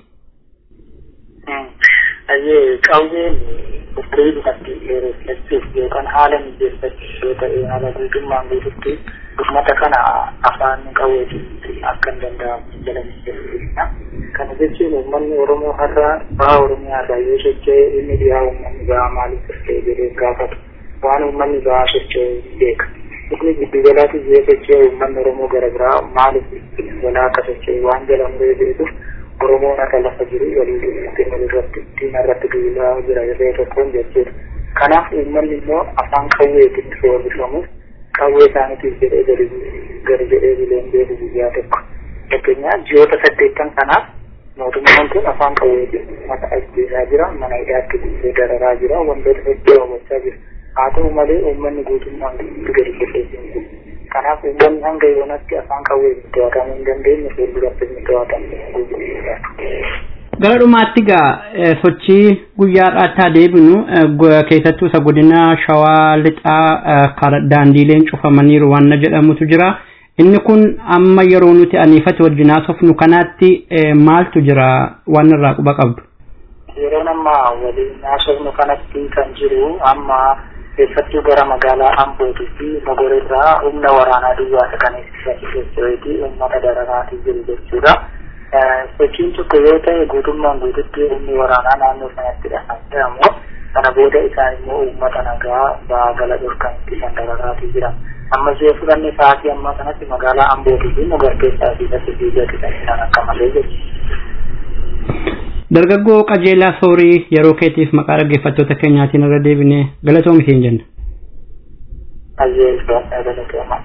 Qawween qopheedhumatti dheereffachuuf yookaan haala mijeeffachuuf yoo ta'e haala guutummaan guututti uummata kana afaan qawweetiin akka hin danda'amu jala mijeeffachudha. Kana jechuun uummanni Oromoo har'a baha Oromiyaa irraa yoo socho'e inni dhiyaa uummanni bahaa maaliif socho'e jedhee gaafatu waan uummanni bahaa socho'e beeka. Inni giddugalaatti yoo socho'e uummanni Oromoo gara biraa maaliif giddugalaa akka socho'e waan jala muree beekuuf Oromoon akka lafa jiru walii galatti walirratti ittiin irratti duulaa jira irree tokkoon jechuudha. Kanaaf uummanni immoo afaan qawweetiin sooramuuf qawwee isaaniitiif jedhee gadi gadi jedhee bileen beeku guyyaa tokko. Fakkeenyaaf ji'oota saddeettan kanaaf mootummaan kun afaan qawweetiin mata ajjeesaa jira mana hidhaatti guutee dararaa jira wantoota hedduu raawwachaa jira. haa ta'u malee uummanni guutummaan gadi qilleensaan jiru. Kanaaf uummanni hanga yoonatti afaan qawwee to'atamuu hin dandeenye fuulduratti inni to'atamu Gara dhumaatti egaa sochii guyyaadhaatti deebinu keessattuu isa godina Shawaa Lixaa daandiileen cufamaniiru waan jedhamutu jira. Inni kun amma yeroo nuti aniifate wajjin haasofnu kanaatti maaltu jira waan irraa quba qabdu? Yeroo ammaa waliin haasofnu kanatti kan jiru amma keessattuu gara magaalaa Ambootii fi Mogoreerraa humna waraanaa duwwaa kan eegsisanii uummata dararaatii jiru jechuudha. Sochiin tokko yoo ta'e guutummaan guututti humni waraanaa naannoo sanatti kan jedhamu kana booda isaan immoo uummata nagaa ba'aa gala dhorkan ittisan dararaatii jiran. Ammas yoo fudhanne sa'aatii ammaa kanatti magaalaa Ambootii fi Mogor keessaa fi bakki fiigatti kan isaan akka malee jechuudha. Dargaggoo qajeelaa soorii yeroo keetiif maqaa dhaggeeffattoota keenyaatiin irra deebinee galatoomi siin jenna. Qajeelaa galatooma.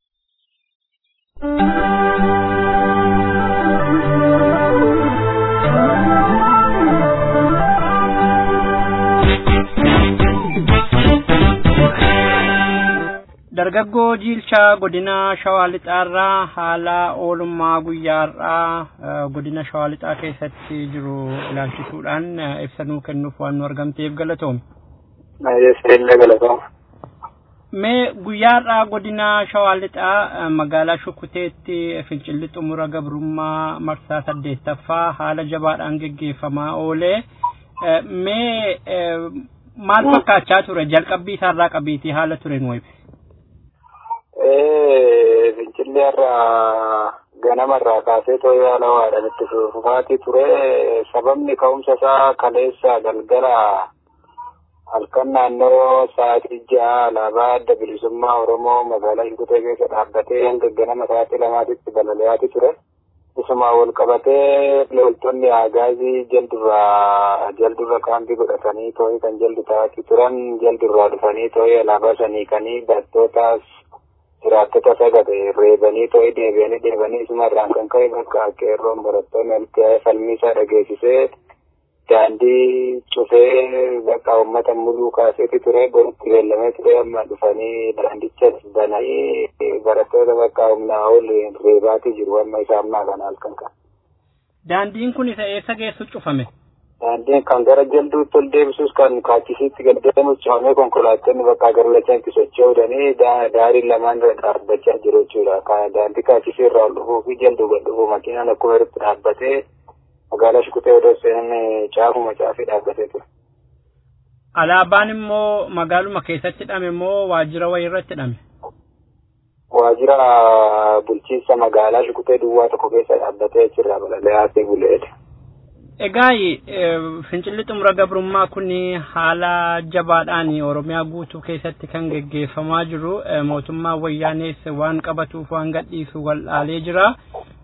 dargaggoo jiilchaa godina shawaa lixaarraa haala oolummaa guyyaarraa godina shawaa lixaa keessatti jiru ilaalchisuudhaan ibsanuu kennuuf waan nu argamteef galatoomi. Seenne galatooma. Mee guyyaarraa godina shawaa lixaa magaalaa Shukuteetti fincilli xumura gabrummaa marsaa saddeettaffaa haala jabaadhaan geggeeffamaa oolee mee maal fakkaachaa ture jalqabbii isaarraa qabiitii haala ture nu ibsi. Fincilli irraa ganamarraa kaasee too'ee haala waadhaan itti fufaatii ture. Sababni ka'umsa isaa kaleessa galgala halkan naannoo sa'aatii ja'a alaabaa adda bilisummaa Oromoo magaalaa Shukutee keessa dhaabbatee hanga ganama sa'aatii lamaatitti balali'aati ture. Isuma wal qabatee loltoonni agaazii jaldurraa jaldurra kaampii godhatanii too'ee kan jaldu ta'atii turan jaldurraa dhufanii too'ee alaabaa sanii kanii barattoota jiraattota sagate reebanii too'ee deebi'anii deebanii isuma irraan kan ka'e bakka qeerroon barattoonni alkee falmii isaa dhageessisee daandii cufee bakka uummata muluu kaaseeti ture borutti beellamee ture amma dhufanii daandichas bananii barattoota bakka humnaa ol reebaatii jiru amma isa ammaa kana halkan kan. Daandiin kun isa eessa geessu cufame? Daandiin kan gara jalduutti ol deebisuus kan kaachisiitti gad deemus cufamee konkolaattonni bakka gara lachanitti socho'uudhanii daariin lamaan irra dhaabbachaa jiru jechuudha. Daandii kaachisii irraa ol dhufuu fi jalduu gad dhufuu makiinaan akkuma irratti dhaabbatee magaalaa Shukutee odoo seenan caafuma caafii dhaabbatee ture. Alaabaan immoo magaaluma keessatti hidhame immoo waajjira wayii irratti hidhame? Waajjira bulchiinsa magaalaa Shukutee duwwaa tokko keessa dhaabbatee jirra balali'aatee buleedha. Egaa fincilli xumura gabrummaa kun haala jabaadhaan Oromiyaa guutuu keessatti kan geggeeffamaa jiru mootummaa wayyaanees waan qabatuuf waan gadhiisu wal'aalee jira.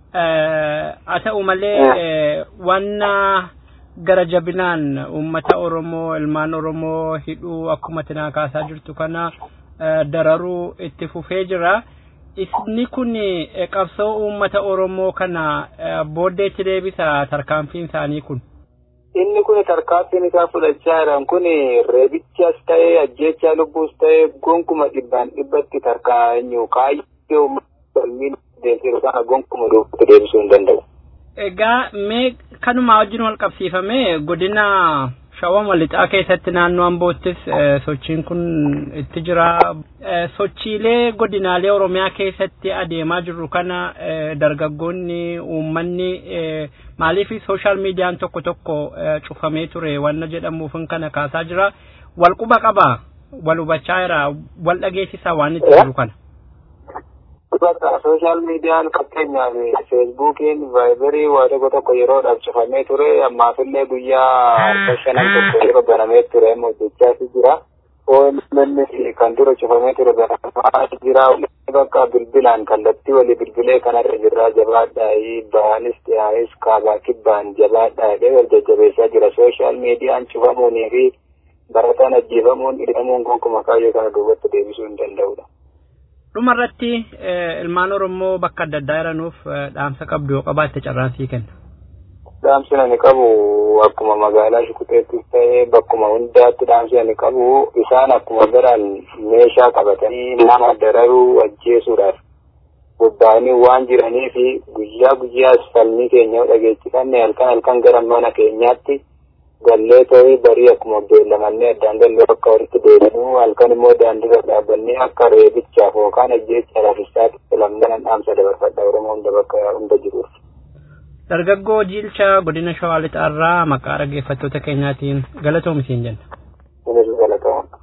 Haa ta'u malee wanna gara jabinaan uummata Oromoo ilmaan Oromoo hidhuu akkuma tinaa kaasaa jirtu kana dararuu itti fufee jira. Isni kun qabsoo uummata Oromoo kana booddeetti deebisa tarkaanfiin isaanii kun. Inni kun tarkaanfiin isaa fudhachaa jiran kun reebichas ta'ee ajjeechaa lubbuus ta'ee gonkuma dhibbaan dhibbatti tarkaanyu kaayyoo falmiin deemsiru kana gonkuma duubatti deebisuu hin danda'u. Egaa mee kanumaa wajjin wal qabsiifame godina shawama lixaa keessatti naannoo amboottis sochiin kun itti jira. Sochiilee godinaalee Oromiyaa keessatti adeemaa jirru kana dargaggoonni uummanni maaliif sooshaal miidiyaan tokko tokko cufamee ture wanna jedhamuuf kana kaasaa jira. Wal quba qabaa wal hubachaa jira wal dhageessisaa waan itti jiru kana. Bakka sooshaal miidiyaan fakkeenyaaf feesbuukiin vaayibarii waa tokko tokko yeroodhaaf cufamee ture ammaafillee guyyaa harka shanan tokko yeroo banamee ture hojjechaas jira. OMN kan dura cufamee ture banamaa jira. Bakka bilbilaan kallattii walii bilbilee kanarra jirraa jabaadhaa baanis dhiyaayis kaabaa kibbaan jabaadhaa jedhee wal jajjabeessaa jira. Sooshaal miidiyaan cufamuunii fi barataan ajjeefamuun hidhamuun gonkumaa kaayyoo kana duubatti deebisuu hin danda'udha. dhuma irratti ilmaan oromoo bakka adda addaa jiranuuf dhaamsa qabdu yoo qabaatte carraansii kenna. Dhaamsi ani qabu akkuma magaalaa Shukuteettis ta'ee bakkuma hundaatti dhaamsi ani qabu isaan akkuma biraan meeshaa qabatanii nama dararuu ajjeesuudhaaf bobba'anii waan jiranii fi guyyaa guyyaas falmii keenya dhageessifanne halkan halkan gara mana keenyaatti gallee ta'ee barii akkuma beellamannee addaan gallee akka walitti deebinuu halkan immoo daandiirra dhaabbannee akka reebichaaf yookaan ajjeechaadhaaf isaatti lamman dhaamsa dabarfadha Oromoo hunda bakka hunda jiruuf. Dargaggoo Jiilcha godina Shawaa Lixaarraa maqaa dhaggeeffattoota keenyaatiin galatoomi siin jenna. Kunis galatooma.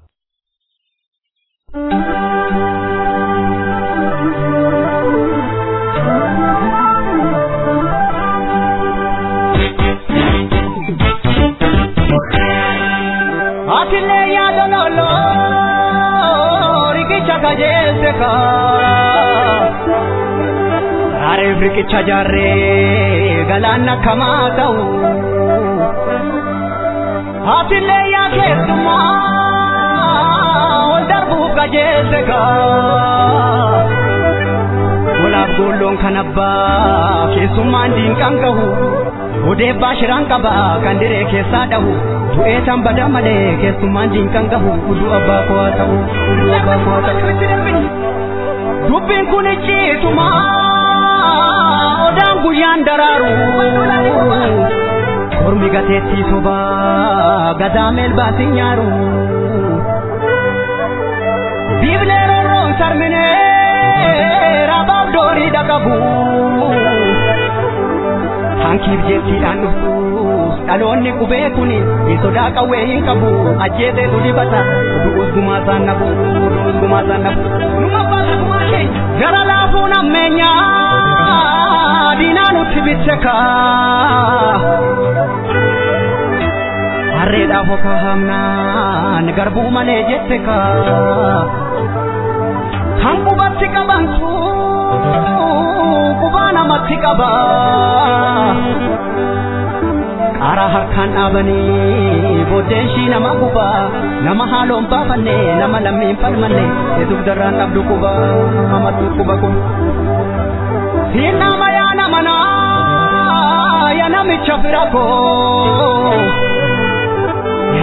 Atile yaado lolo rikicha kajeelse ka Areef rikicha jaarree galaanna kamaa ta'u Atile yaa keessumaa ol darbuuf kajeelse ka Walaaf goolloon kan abbaa keessummaan diinqan gahu Odeebbaa shiraan qaba kan diree keessaa dhahu du'ee tan bada malee keessummaan diinqan gahu udu abbaa koo haa ta'u udu abbaa koo haa ta'u. Dubbiin kun icciituma odaan guyyaan daraaru kormi gateettii sobaa gadaa meelbaatiin nyaaru. Biiblee rorroon sarminee rabaaf doorii dhaqabu. hankiif jettiidhaan dhuftus dhaloonni qubee kun sodaa qawwee hin qabu ajjeeseetu dibata du'us gumaasaan nabu du'us gumaasaan nabu numa baasa gumaa keenya gara laafuun ammeenyaa diinaa nutti bitse kaa harreedhaaf okaa hamnaan garbuu malee jette kaa kan qubatti qabantu qubaa namatti qaba qara harkaan dhaabanii booddeen shii nama guba nama haaloon baafanne nama lammiin falmanne eetuuf darraan dhabdu quba amattu quba kun siin nama yaa nama naa yaa namicha fira koo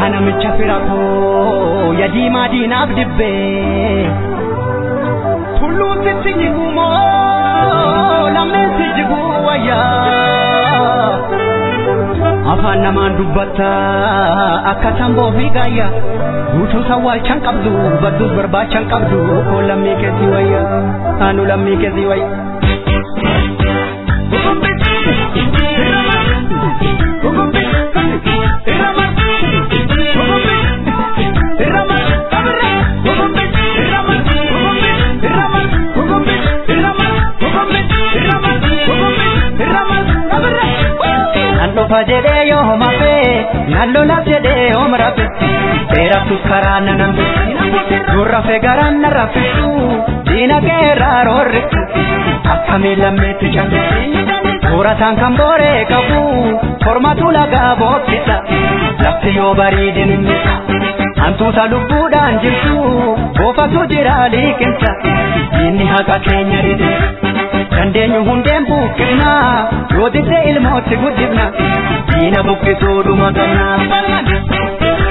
namicha fira koo yadiimaa diinaaf dibbee tulluun sitti jigumoo lameensi jiguu wayyaa afaan namaan dubbatta akka tamboo fi gaayya guutuu sawwaalchan qabdu badduus barbaachan qabdu koo lammii keessi wayya anu lammii keessi wayya. Nandofa jedhee yoo homa fee nallola jedhee homa rafetti seeraftus karaa nanamtu durra fee garaan na rafetu diina keerraa roorritu akkamii lammeetti callisu soorataan kan booree qabu formatu lagaa bookkisa lafti yoo bareedin innisa hantuuta lubbuudhaan jirtu boofatu jira liiqinsa diinni haqa keenya dhidhisa dandeenyu hundeen buqqifna yoo didde ilmootti guddifna diina buqqisuu dhuma qabna.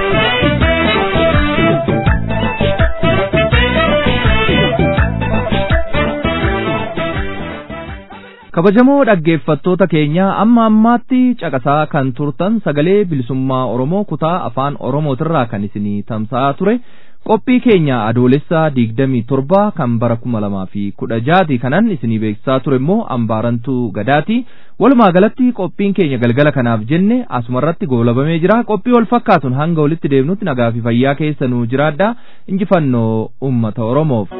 kabajamoo dhaggeeffattoota keenya amma ammaatti caqasaa kan turtan sagalee bilisummaa oromoo kutaa afaan oromootirraa kan isinii tamsa'aa ture qophii keenya adoolessaa digdamii torba kan bara kuma lamaa fi kudha jaati kanan isinii beeksisaa ture immoo ambaarantuu gadaati walumaa galatti qophiin keenya galgala kanaaf jenne asumarratti goolabamee jira qophii wal fakkaatuun hanga walitti deemnutti nagaa fi fayyaa keessa nuu jiraadha injifannoo ummata oromoof.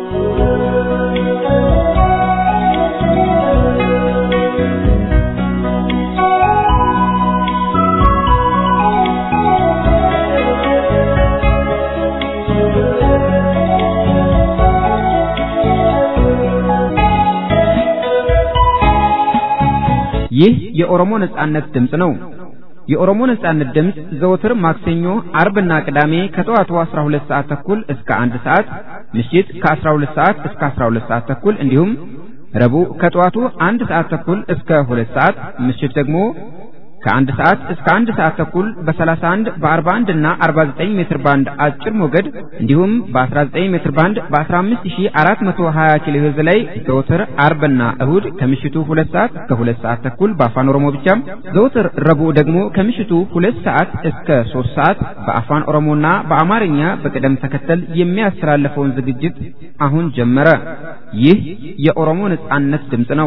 ይህ የኦሮሞ ነጻነት ድምፅ ነው። የኦሮሞ ነጻነት ድምፅ ዘወትር ማክሰኞ፣ አርብና ቅዳሜ ከጠዋቱ 12 ሰዓት ተኩል እስከ 1 ሰዓት፣ ምሽት ከ12 ሰዓት እስከ 12 ሰዓት ተኩል እንዲሁም ረቡዕ ከጠዋቱ 1 ሰዓት ተኩል እስከ 2 ሰዓት፣ ምሽት ደግሞ ከአንድ ሰዓት እስከ አንድ ሰዓት ተኩል በ31 በ41 እና 49 ሜትር ባንድ አጭር ሞገድ እንዲሁም በ19 ሜትር ባንድ በ15420 ኪሎ ሄርዝ ላይ ዘወትር አርብና እሁድ ከምሽቱ 2 ሰዓት እስከ 2 ሰዓት ተኩል በአፋን ኦሮሞ ብቻ ዘወትር ረቡዕ ደግሞ ከምሽቱ 2 ሰዓት እስከ 3 ሰዓት በአፋን ኦሮሞና በአማርኛ በቅደም ተከተል የሚያስተላልፈውን ዝግጅት አሁን ጀመረ። ይህ የኦሮሞ ነጻነት ድምፅ ነው።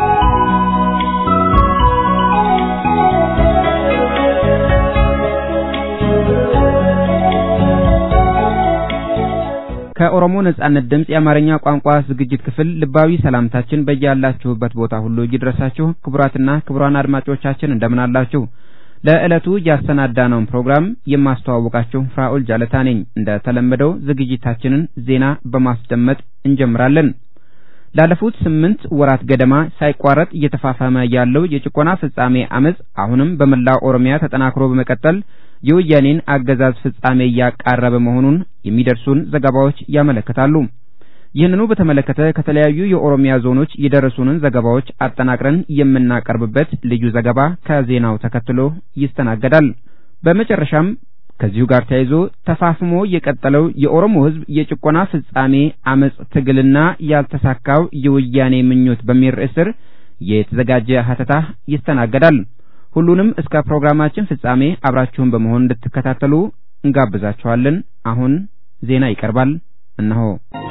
ከኦሮሞ ነጻነት ድምፅ የአማርኛ ቋንቋ ዝግጅት ክፍል ልባዊ ሰላምታችን በያላችሁበት ቦታ ሁሉ ይድረሳችሁ። ክቡራትና ክቡራን አድማጮቻችን እንደምን አላችሁ? ለዕለቱ ያሰናዳነውን ፕሮግራም የማስተዋውቃችሁ ፍራኦል ጃለታ ነኝ። እንደ ተለመደው ዝግጅታችንን ዜና በማስደመጥ እንጀምራለን። ላለፉት ስምንት ወራት ገደማ ሳይቋረጥ እየተፋፋመ ያለው የጭቆና ፍጻሜ አመፅ አሁንም በመላው ኦሮሚያ ተጠናክሮ በመቀጠል የወያኔን አገዛዝ ፍጻሜ እያቃረበ መሆኑን የሚደርሱን ዘገባዎች ያመለክታሉ። ይህንኑ በተመለከተ ከተለያዩ የኦሮሚያ ዞኖች የደረሱንን ዘገባዎች አጠናቅረን የምናቀርብበት ልዩ ዘገባ ከዜናው ተከትሎ ይስተናገዳል። በመጨረሻም ከዚሁ ጋር ተያይዞ ተፋፍሞ የቀጠለው የኦሮሞ ሕዝብ የጭቆና ፍጻሜ አመፅ ትግልና ያልተሳካው የወያኔ ምኞት በሚል ርዕስ ስር የተዘጋጀ ሀተታ ይስተናገዳል። ሁሉንም እስከ ፕሮግራማችን ፍጻሜ አብራችሁን በመሆን እንድትከታተሉ እንጋብዛችኋለን። አሁን ዜና ይቀርባል። እነሆ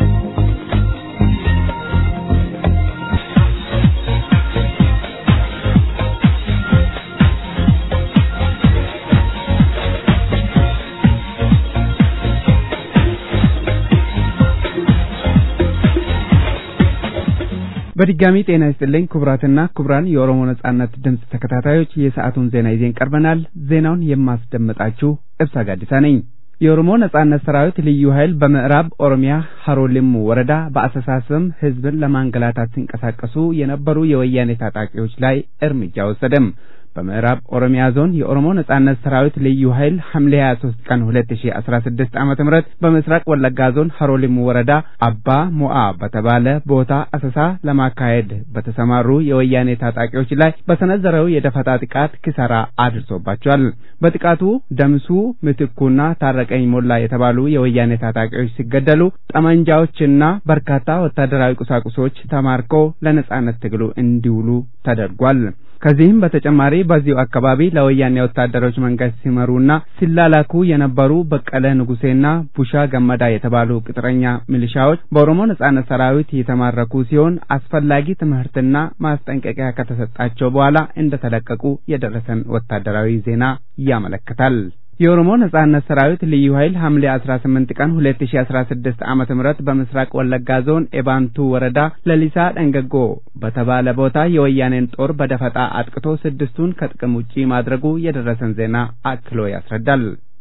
በድጋሚ ጤና ይስጥልኝ ክቡራትና ክቡራን የኦሮሞ ነጻነት ድምፅ ተከታታዮች የሰዓቱን ዜና ይዘን ቀርበናል። ዜናውን የማስደምጣችሁ እብሳ ጋዲሳ ነኝ። የኦሮሞ ነጻነት ሰራዊት ልዩ ኃይል በምዕራብ ኦሮሚያ ሀሮሊሙ ወረዳ በአሰሳ ስም ህዝብን ለማንገላታት ሲንቀሳቀሱ የነበሩ የወያኔ ታጣቂዎች ላይ እርምጃ ወሰደም። በምዕራብ ኦሮሚያ ዞን የኦሮሞ ነጻነት ሰራዊት ልዩ ኃይል ሐምሌ 23 ቀን 2016 ዓመተ ምህረት በምስራቅ ወለጋ ዞን ሀሮሊሙ ወረዳ አባ ሞአ በተባለ ቦታ አሰሳ ለማካሄድ በተሰማሩ የወያኔ ታጣቂዎች ላይ በሰነዘረው የደፈጣ ጥቃት ኪሳራ አድርሶባቸዋል። በጥቃቱ ደምሱ ምትኩና ታረቀኝ ሞላ የተባሉ የወያኔ ታጣቂዎች ሲገደሉ ጠመንጃዎችና በርካታ ወታደራዊ ቁሳቁሶች ተማርከው ለነጻነት ትግሉ እንዲውሉ ተደርጓል። ከዚህም በተጨማሪ በዚሁ አካባቢ ለወያኔ ወታደሮች መንገድ ሲመሩና ሲላላኩ የነበሩ በቀለ ንጉሴና ቡሻ ገመዳ የተባሉ ቅጥረኛ ሚሊሻዎች በኦሮሞ ነጻነት ሰራዊት የተማረኩ ሲሆን አስፈላጊ ትምህርትና ማስጠንቀቂያ ከተሰጣቸው በኋላ እንደተለቀቁ የደረሰን ወታደራዊ ዜና ያመለክታል። የኦሮሞ ነጻነት ሰራዊት ልዩ ኃይል ሐምሌ 18 ቀን 2016 ዓመተ ምህረት በምስራቅ ወለጋ ዞን ኤባንቱ ወረዳ ለሊሳ ደንገጎ በተባለ ቦታ የወያኔን ጦር በደፈጣ አጥቅቶ ስድስቱን ከጥቅም ውጪ ማድረጉ የደረሰን ዜና አክሎ ያስረዳል።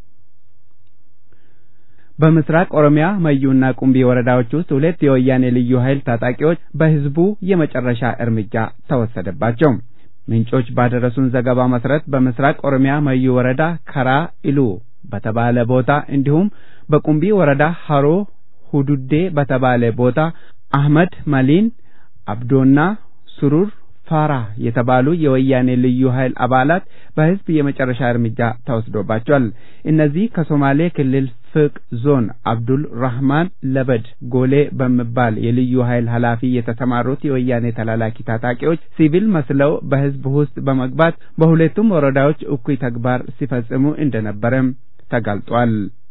በምስራቅ ኦሮሚያ መዩና ቁምቢ ወረዳዎች ውስጥ ሁለት የወያኔ ልዩ ኃይል ታጣቂዎች በህዝቡ የመጨረሻ እርምጃ ተወሰደባቸው። ምንጮች ባደረሱን ዘገባ መሰረት በምስራቅ ኦሮሚያ መዩ ወረዳ ከራ ኢሉ በተባለ ቦታ እንዲሁም በቁምቢ ወረዳ ሀሮ ሁዱዴ በተባለ ቦታ አህመድ መሊን፣ አብዶና ሱሩር ፋራ የተባሉ የወያኔ ልዩ ኃይል አባላት በህዝብ የመጨረሻ እርምጃ ተወስዶባቸዋል። እነዚህ ከሶማሌ ክልል ፍቅ ዞን አብዱል ራህማን ለበድ ጎሌ በሚባል የልዩ ኃይል ኃላፊ የተሰማሩት የወያኔ ተላላኪ ታጣቂዎች ሲቪል መስለው በህዝብ ውስጥ በመግባት በሁለቱም ወረዳዎች እኩይ ተግባር ሲፈጽሙ እንደነበረም ተጋልጧል።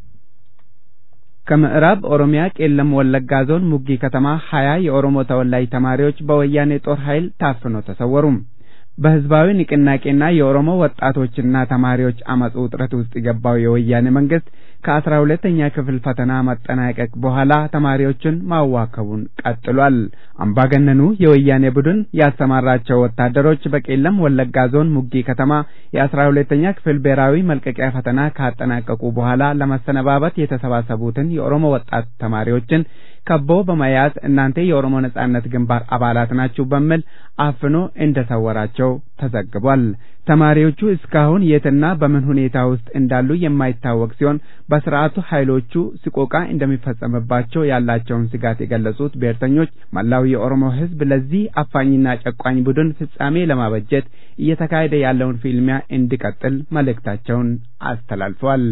ከምዕራብ ኦሮሚያ ቄለም ወለጋ ዞን ሙጊ ከተማ ሀያ የኦሮሞ ተወላጅ ተማሪዎች በወያኔ ጦር ኃይል ታፍነው ተሰወሩ። በህዝባዊ ንቅናቄና የኦሮሞ ወጣቶችና ተማሪዎች አመጽ ውጥረት ውስጥ የገባው የወያኔ መንግስት ከአስራ ሁለተኛ ክፍል ፈተና መጠናቀቅ በኋላ ተማሪዎችን ማዋከቡን ቀጥሏል። አምባገነኑ የወያኔ ቡድን ያሰማራቸው ወታደሮች በቄለም ወለጋ ዞን ሙጊ ከተማ የአስራ ሁለተኛ ክፍል ብሔራዊ መልቀቂያ ፈተና ካጠናቀቁ በኋላ ለመሰነባበት የተሰባሰቡትን የኦሮሞ ወጣት ተማሪዎችን ከቦ በመያዝ እናንተ የኦሮሞ ነጻነት ግንባር አባላት ናችሁ በሚል አፍኖ እንደሰወራቸው ተዘግቧል። ተማሪዎቹ እስካሁን የትና በምን ሁኔታ ውስጥ እንዳሉ የማይታወቅ ሲሆን በስርዓቱ ኃይሎቹ ስቆቃ እንደሚፈጸምባቸው ያላቸውን ስጋት የገለጹት ብሔርተኞች መላው የኦሮሞ ሕዝብ ለዚህ አፋኝና ጨቋኝ ቡድን ፍጻሜ ለማበጀት እየተካሄደ ያለውን ፊልሚያ እንዲቀጥል መልእክታቸውን አስተላልፈዋል።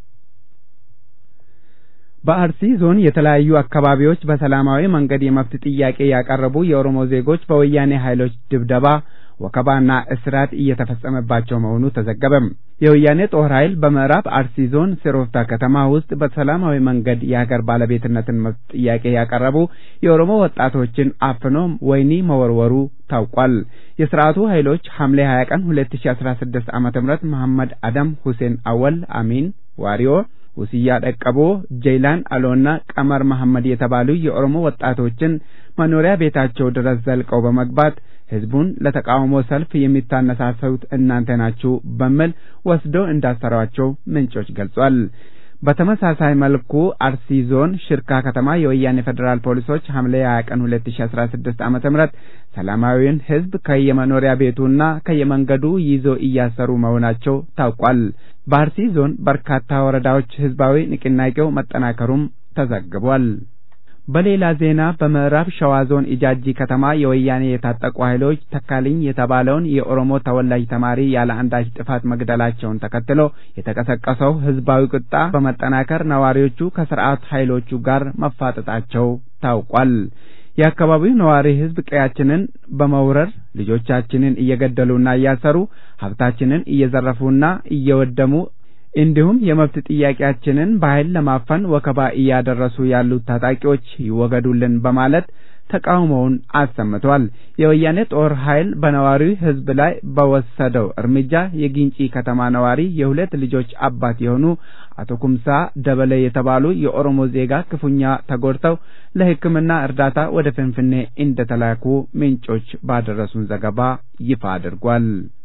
በአርሲ ዞን የተለያዩ አካባቢዎች በሰላማዊ መንገድ የመብት ጥያቄ ያቀረቡ የኦሮሞ ዜጎች በወያኔ ኃይሎች ድብደባ ወከባና እስራት እየተፈጸመባቸው መሆኑ ተዘገበም። የወያኔ ጦር ኃይል በምዕራብ አርሲ ዞን ሲሮፍታ ከተማ ውስጥ በሰላማዊ መንገድ የሀገር ባለቤትነትን መብት ጥያቄ ያቀረቡ የኦሮሞ ወጣቶችን አፍኖ ወህኒ መወርወሩ ታውቋል። የስርዓቱ ኃይሎች ሐምሌ 20 ቀን 2016 ዓመተ ምህረት መሐመድ አደም ሁሴን አወል አሚን ዋሪዮ ውስያ ደቀቦ፣ ጀይላን አሎና ቀመር መሐመድ የተባሉ የኦሮሞ ወጣቶችን መኖሪያ ቤታቸው ድረስ ዘልቀው በመግባት ህዝቡን ለተቃውሞ ሰልፍ የሚታነሳሰሉት እናንተ ናችሁ በሚል ወስደው እንዳሰሯቸው ምንጮች ገልጿል። በተመሳሳይ መልኩ አርሲ ዞን ሽርካ ከተማ የወያኔ ፌዴራል ፖሊሶች ሐምሌ 20 ቀን 2016 ዓመተ ምህረት ሰላማዊውን ህዝብ ከየመኖሪያ ቤቱና ከየመንገዱ ይዞ እያሰሩ መሆናቸው ታውቋል። በአርሲ ዞን በርካታ ወረዳዎች ህዝባዊ ንቅናቄው መጠናከሩም ተዘግቧል። በሌላ ዜና በምዕራብ ሸዋ ዞን ኢጃጂ ከተማ የወያኔ የታጠቁ ኃይሎች ተካልኝ የተባለውን የኦሮሞ ተወላጅ ተማሪ ያለ አንዳች ጥፋት መግደላቸውን ተከትሎ የተቀሰቀሰው ህዝባዊ ቁጣ በመጠናከር ነዋሪዎቹ ከስርዓት ኃይሎቹ ጋር መፋጠጣቸው ታውቋል። የአካባቢው ነዋሪ ህዝብ ቀያችንን በመውረር ልጆቻችንን እየገደሉና እያሰሩ ሀብታችንን እየዘረፉና እየወደሙ እንዲሁም የመብት ጥያቄያችንን በኃይል ለማፈን ወከባ እያደረሱ ያሉት ታጣቂዎች ይወገዱልን በማለት ተቃውሞውን አሰምቷል። የወያኔ ጦር ኃይል በነዋሪው ህዝብ ላይ በወሰደው እርምጃ የጊንጪ ከተማ ነዋሪ የሁለት ልጆች አባት የሆኑ አቶ ኩምሳ ደበለ የተባሉ የኦሮሞ ዜጋ ክፉኛ ተጎድተው ለሕክምና እርዳታ ወደ ፍንፍኔ እንደተላኩ ምንጮች ባደረሱን ዘገባ ይፋ አድርጓል።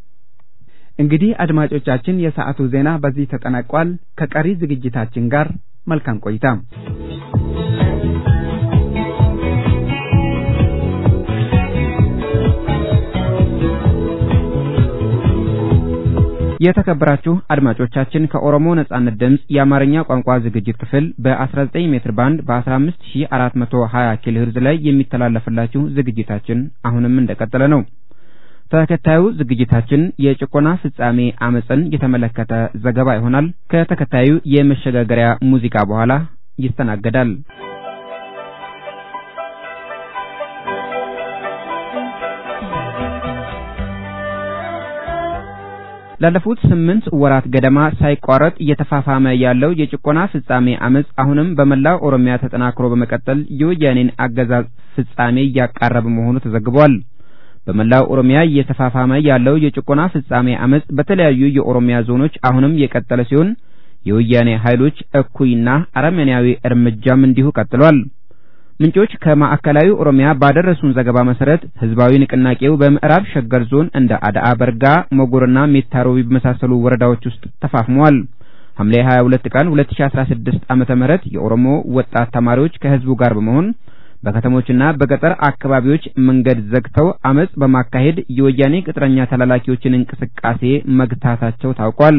እንግዲህ አድማጮቻችን የሰዓቱ ዜና በዚህ ተጠናቋል። ከቀሪ ዝግጅታችን ጋር መልካም ቆይታ። የተከበራችሁ አድማጮቻችን ከኦሮሞ ነጻነት ድምፅ የአማርኛ ቋንቋ ዝግጅት ክፍል በ19 ሜትር ባንድ በ15420 ኪሎ ሄርዝ ላይ የሚተላለፍላችሁ ዝግጅታችን አሁንም እንደቀጠለ ነው። ተከታዩ ዝግጅታችን የጭቆና ፍጻሜ አመፅን የተመለከተ ዘገባ ይሆናል። ከተከታዩ የመሸጋገሪያ ሙዚቃ በኋላ ይስተናገዳል። ላለፉት ስምንት ወራት ገደማ ሳይቋረጥ እየተፋፋመ ያለው የጭቆና ፍጻሜ አመፅ አሁንም በመላው ኦሮሚያ ተጠናክሮ በመቀጠል የወያኔን አገዛዝ ፍጻሜ እያቃረበ መሆኑ ተዘግቧል። በመላው ኦሮሚያ እየተፋፋመ ያለው የጭቆና ፍጻሜ አመፅ በተለያዩ የኦሮሚያ ዞኖች አሁንም የቀጠለ ሲሆን የወያኔ ኃይሎች እኩይና አረመኔያዊ እርምጃም እንዲሁ ቀጥሏል። ምንጮች ከማዕከላዊ ኦሮሚያ ባደረሱን ዘገባ መሰረት ህዝባዊ ንቅናቄው በምዕራብ ሸገር ዞን እንደ አዳአ በርጋ፣ ሞጎርና ሜታሮቢ በመሳሰሉ ወረዳዎች ውስጥ ተፋፍመዋል። ሐምሌ 22 ቀን 2016 ዓመተ ምህረት የኦሮሞ ወጣት ተማሪዎች ከህዝቡ ጋር በመሆን በከተሞችና በገጠር አካባቢዎች መንገድ ዘግተው አመጽ በማካሄድ የወያኔ ቅጥረኛ ተላላኪዎችን እንቅስቃሴ መግታታቸው ታውቋል።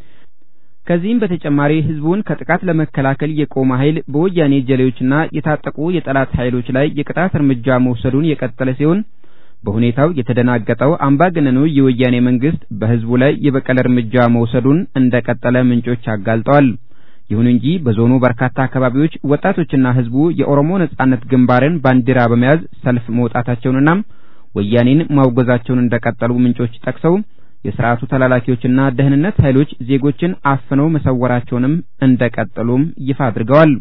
ከዚህም በተጨማሪ ህዝቡን ከጥቃት ለመከላከል የቆመ ኃይል በወያኔ ጀሌዎችና የታጠቁ የጠላት ኃይሎች ላይ የቅጣት እርምጃ መውሰዱን የቀጠለ ሲሆን በሁኔታው የተደናገጠው አምባገነኑ የወያኔ መንግስት በህዝቡ ላይ የበቀል እርምጃ መውሰዱን እንደቀጠለ ምንጮች አጋልጠዋል። ይሁን እንጂ በዞኑ በርካታ አካባቢዎች ወጣቶችና ህዝቡ የኦሮሞ ነጻነት ግንባርን ባንዲራ በመያዝ ሰልፍ መውጣታቸውንና ወያኔን ማውገዛቸውን እንደቀጠሉ ምንጮች ጠቅሰው የስርዓቱ ተላላኪዎችና ደህንነት ኃይሎች ዜጎችን አፍነው መሰወራቸውንም እንደቀጠሉም ይፋ አድርገዋል።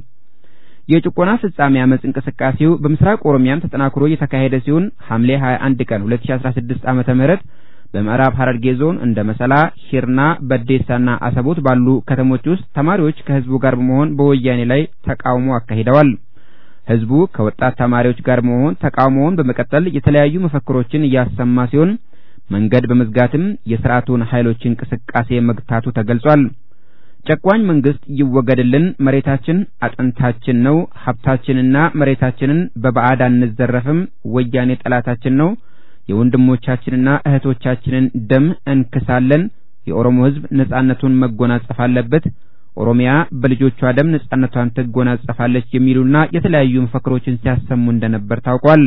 የጭቆና ፍጻሜ አመጽ እንቅስቃሴው በምስራቅ ኦሮሚያም ተጠናክሮ የተካሄደ ሲሆን ሐምሌ 21 ቀን 2016 ዓመተ ምህረት በምዕራብ ሐረርጌ ዞን እንደ መሰላ፣ ሂርና፣ በዴሳና አሰቦት ባሉ ከተሞች ውስጥ ተማሪዎች ከህዝቡ ጋር በመሆን በወያኔ ላይ ተቃውሞ አካሂደዋል። ህዝቡ ከወጣት ተማሪዎች ጋር በመሆን ተቃውሞውን በመቀጠል የተለያዩ መፈክሮችን እያሰማ ሲሆን መንገድ በመዝጋትም የስርዓቱን ኃይሎች እንቅስቃሴ መግታቱ ተገልጿል። ጨቋኝ መንግስት ይወገድልን፣ መሬታችን አጥንታችን ነው፣ ሀብታችንና መሬታችንን በባዕድ አንዘረፍም፣ ወያኔ ጠላታችን ነው፣ የወንድሞቻችንና እህቶቻችንን ደም እንክሳለን፣ የኦሮሞ ህዝብ ነጻነቱን መጎናጸፍ አለበት፣ ኦሮሚያ በልጆቿ ደም ነጻነቷን ትጎናጸፋለች የሚሉና የተለያዩ መፈክሮችን ሲያሰሙ እንደነበር ታውቋል።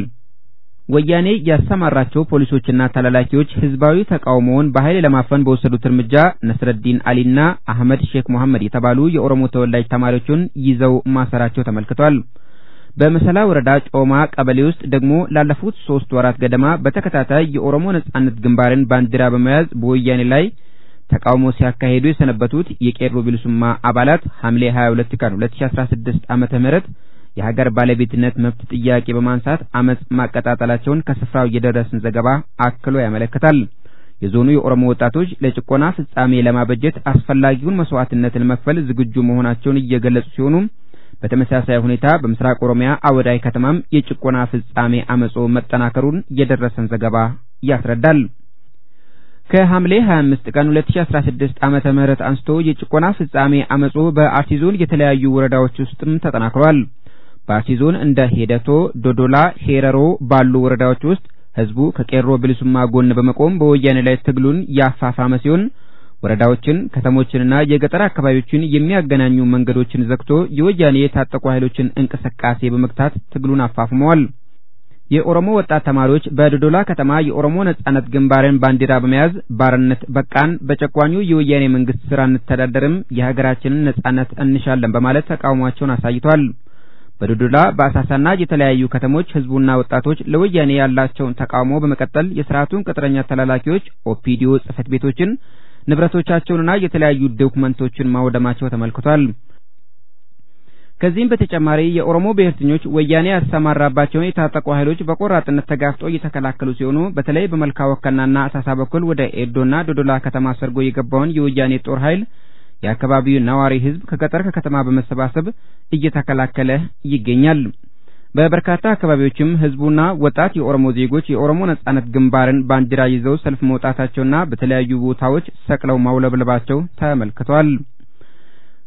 ወያኔ ያሰማራቸው ፖሊሶችና ተላላኪዎች ህዝባዊ ተቃውሞውን በኃይል ለማፈን በወሰዱት እርምጃ ነስረዲን አሊና አህመድ ሼክ መሐመድ የተባሉ የኦሮሞ ተወላጅ ተማሪዎችን ይዘው ማሰራቸው ተመልክቷል። በመሰላ ወረዳ ጮማ ቀበሌ ውስጥ ደግሞ ላለፉት ሶስት ወራት ገደማ በተከታታይ የኦሮሞ ነጻነት ግንባርን ባንዲራ በመያዝ በወያኔ ላይ ተቃውሞ ሲያካሂዱ የሰነበቱት የቄሮ ቢልሱማ አባላት ሐምሌ 22 ቀን 2016 ዓመተ ምህረት የሀገር ባለቤትነት መብት ጥያቄ በማንሳት አመጽ ማቀጣጠላቸውን ከስፍራው የደረሰን ዘገባ አክሎ ያመለክታል። የዞኑ የኦሮሞ ወጣቶች ለጭቆና ፍጻሜ ለማበጀት አስፈላጊውን መስዋዕትነት ለመክፈል ዝግጁ መሆናቸውን እየገለጹ ሲሆኑ በተመሳሳይ ሁኔታ በምስራቅ ኦሮሚያ አወዳይ ከተማም የጭቆና ፍጻሜ አመጾ መጠናከሩን የደረሰን ዘገባ ያስረዳል። ከሐምሌ 25 ቀን 2016 ዓመተ ምህረት አንስቶ የጭቆና ፍጻሜ አመጾ በአርሲ ዞን የተለያዩ ወረዳዎች ውስጥም ተጠናክሯል። በአርሲ ዞን እንደ ሄደቶ፣ ዶዶላ፣ ሄረሮ ባሉ ወረዳዎች ውስጥ ህዝቡ ከቄሮ ብልሱማ ጎን በመቆም በወያኔ ላይ ትግሉን ያፋፋመ ሲሆን ወረዳዎችን፣ ከተሞችንና የገጠር አካባቢዎችን የሚያገናኙ መንገዶችን ዘግቶ የወያኔ የታጠቁ ኃይሎችን እንቅስቃሴ በመግታት ትግሉን አፋፍመዋል። የኦሮሞ ወጣት ተማሪዎች በዶዶላ ከተማ የኦሮሞ ነጻነት ግንባርን ባንዲራ በመያዝ ባርነት በቃን፣ በጨቋኙ የወያኔ መንግስት ስራ እንተዳደርም፣ የሀገራችንን ነጻነት እንሻለን በማለት ተቃውሟቸውን አሳይቷል። በዶዶላ በአሳሳና የተለያዩ ከተሞች ህዝቡና ወጣቶች ለወያኔ ያላቸውን ተቃውሞ በመቀጠል የስርዓቱን ቅጥረኛ ተላላኪዎች ኦፒዲዮ ጽህፈት ቤቶችን ንብረቶቻቸውንና የተለያዩ ዶኩመንቶችን ማውደማቸው ተመልክቷል። ከዚህም በተጨማሪ የኦሮሞ ብሔርተኞች ወያኔ ያሰማራባቸውን የታጠቁ ኃይሎች በቆራጥነት ተጋፍጦ እየተከላከሉ ሲሆኑ በተለይ በመልካ ወከናና አሳሳ በኩል ወደ ኤዶና ዶዶላ ከተማ ሰርጎ የገባውን የወያኔ ጦር ኃይል የአካባቢው ነዋሪ ህዝብ ከገጠር ከከተማ በመሰባሰብ እየተከላከለ ይገኛል። በበርካታ አካባቢዎችም ህዝቡና ወጣት የኦሮሞ ዜጎች የኦሮሞ ነጻነት ግንባርን ባንዲራ ይዘው ሰልፍ መውጣታቸውና በተለያዩ ቦታዎች ሰቅለው ማውለብለባቸው ተመልክቷል።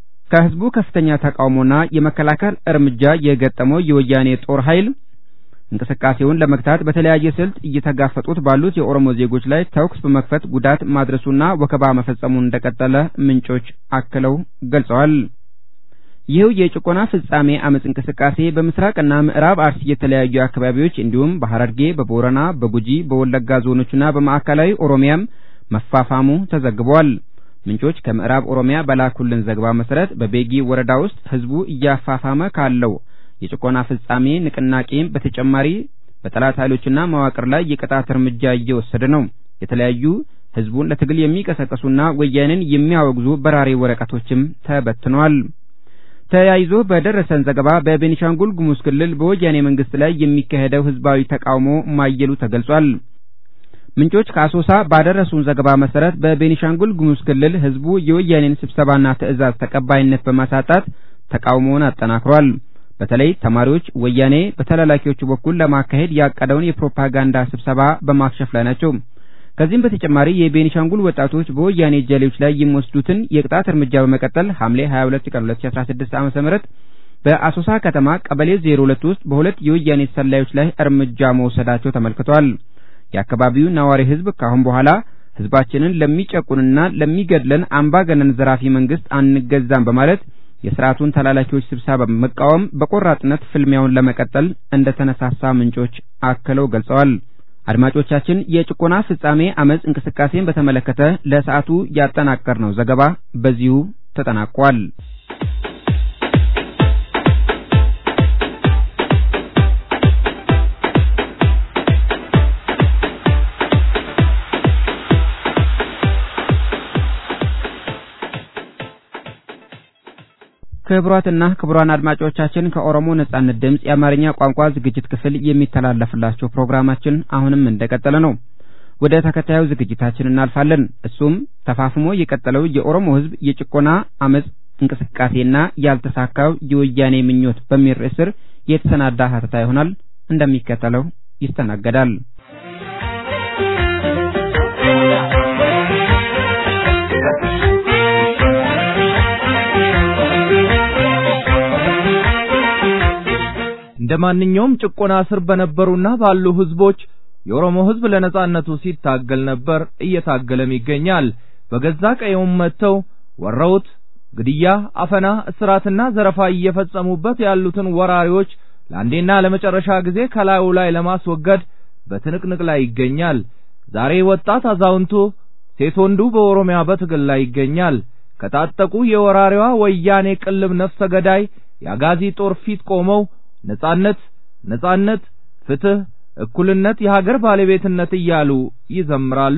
ከህዝቡ ከፍተኛ ተቃውሞና የመከላከል እርምጃ የገጠመው የወያኔ ጦር ኃይል እንቅስቃሴውን ለመግታት በተለያየ ስልት እየተጋፈጡት ባሉት የኦሮሞ ዜጎች ላይ ተኩስ በመክፈት ጉዳት ማድረሱና ወከባ መፈጸሙን እንደቀጠለ ምንጮች አክለው ገልጸዋል። ይህው የጭቆና ፍጻሜ አመጽ እንቅስቃሴ በምስራቅና ምዕራብ አርሲ የተለያዩ አካባቢዎች እንዲሁም በሐረርጌ፣ በቦረና፣ በጉጂ፣ በወለጋ ዞኖችና በማዕከላዊ ኦሮሚያም መፋፋሙ ተዘግቧል። ምንጮች ከምዕራብ ኦሮሚያ በላኩልን ዘገባ መሰረት በቤጊ ወረዳ ውስጥ ህዝቡ እያፋፋመ ካለው የጭቆና ፍጻሜ ንቅናቄም በተጨማሪ በጠላት ኃይሎችና መዋቅር ላይ የቅጣት እርምጃ እየወሰደ ነው። የተለያዩ ህዝቡን ለትግል የሚቀሰቅሱና ወያኔን የሚያወግዙ በራሪ ወረቀቶችም ተበትነዋል። ተያይዞ በደረሰን ዘገባ በቤኒሻንጉል ጉሙዝ ክልል በወያኔ መንግስት ላይ የሚካሄደው ህዝባዊ ተቃውሞ ማየሉ ተገልጿል። ምንጮች ከአሶሳ ባደረሱን ዘገባ መሰረት በቤኒሻንጉል ጉሙዝ ክልል ህዝቡ የወያኔን ስብሰባና ትዕዛዝ ተቀባይነት በማሳጣት ተቃውሞውን አጠናክሯል። በተለይ ተማሪዎች ወያኔ በተላላኪዎቹ በኩል ለማካሄድ ያቀደውን የፕሮፓጋንዳ ስብሰባ በማክሸፍ ላይ ናቸው። ከዚህም በተጨማሪ የቤኒሻንጉል ወጣቶች በወያኔ ጀሌዎች ላይ የሚወስዱትን የቅጣት እርምጃ በመቀጠል ሐምሌ 22 ቀን 2016 ዓ.ም በአሶሳ ከተማ ቀበሌ 02 ውስጥ በሁለት የወያኔ ሰላዮች ላይ እርምጃ መውሰዳቸው ተመልክቷል። የአካባቢው ነዋሪ ህዝብ ካሁን በኋላ ህዝባችንን ለሚጨቁንና ለሚገድለን አምባገነን ዘራፊ መንግስት አንገዛም በማለት የስርዓቱን ተላላኪዎች ስብሰባ በመቃወም በቆራጥነት ፍልሚያውን ለመቀጠል እንደተነሳሳ ምንጮች አክለው ገልጸዋል። አድማጮቻችን የጭቆና ፍጻሜ አመጽ እንቅስቃሴን በተመለከተ ለሰዓቱ ያጠናቀርነው ዘገባ በዚሁ ተጠናቋል። ክቡራትና ክቡራን አድማጮቻችን ከኦሮሞ ነጻነት ድምፅ የአማርኛ ቋንቋ ዝግጅት ክፍል የሚተላለፍላችሁ ፕሮግራማችን አሁንም እንደቀጠለ ነው። ወደ ተከታዩ ዝግጅታችን እናልፋለን። እሱም ተፋፍሞ የቀጠለው የኦሮሞ ሕዝብ የጭቆና አመጽ እንቅስቃሴና ያልተሳካው የወያኔ ምኞት በሚል ርዕስ ስር የተሰናዳ ሀተታ ይሆናል። እንደሚከተለው ይስተናገዳል። እንደ ማንኛውም ጭቆና ስር በነበሩና ባሉ ህዝቦች የኦሮሞ ህዝብ ለነጻነቱ ሲታገል ነበር፣ እየታገለም ይገኛል። በገዛ ቀየውም መጥተው ወረውት ግድያ፣ አፈና፣ እስራትና ዘረፋ እየፈጸሙበት ያሉትን ወራሪዎች ለአንዴና ለመጨረሻ ጊዜ ከላዩ ላይ ለማስወገድ በትንቅንቅ ላይ ይገኛል። ዛሬ ወጣት አዛውንቱ፣ ሴት ወንዱ በኦሮሚያ በትግል ላይ ይገኛል። ከታጠቁ የወራሪዋ ወያኔ ቅልብ ነፍሰ ገዳይ የአጋዚ ጦር ፊት ቆመው ነጻነት ነጻነት፣ ፍትህ፣ እኩልነት፣ የሀገር ባለቤትነት እያሉ ይዘምራሉ።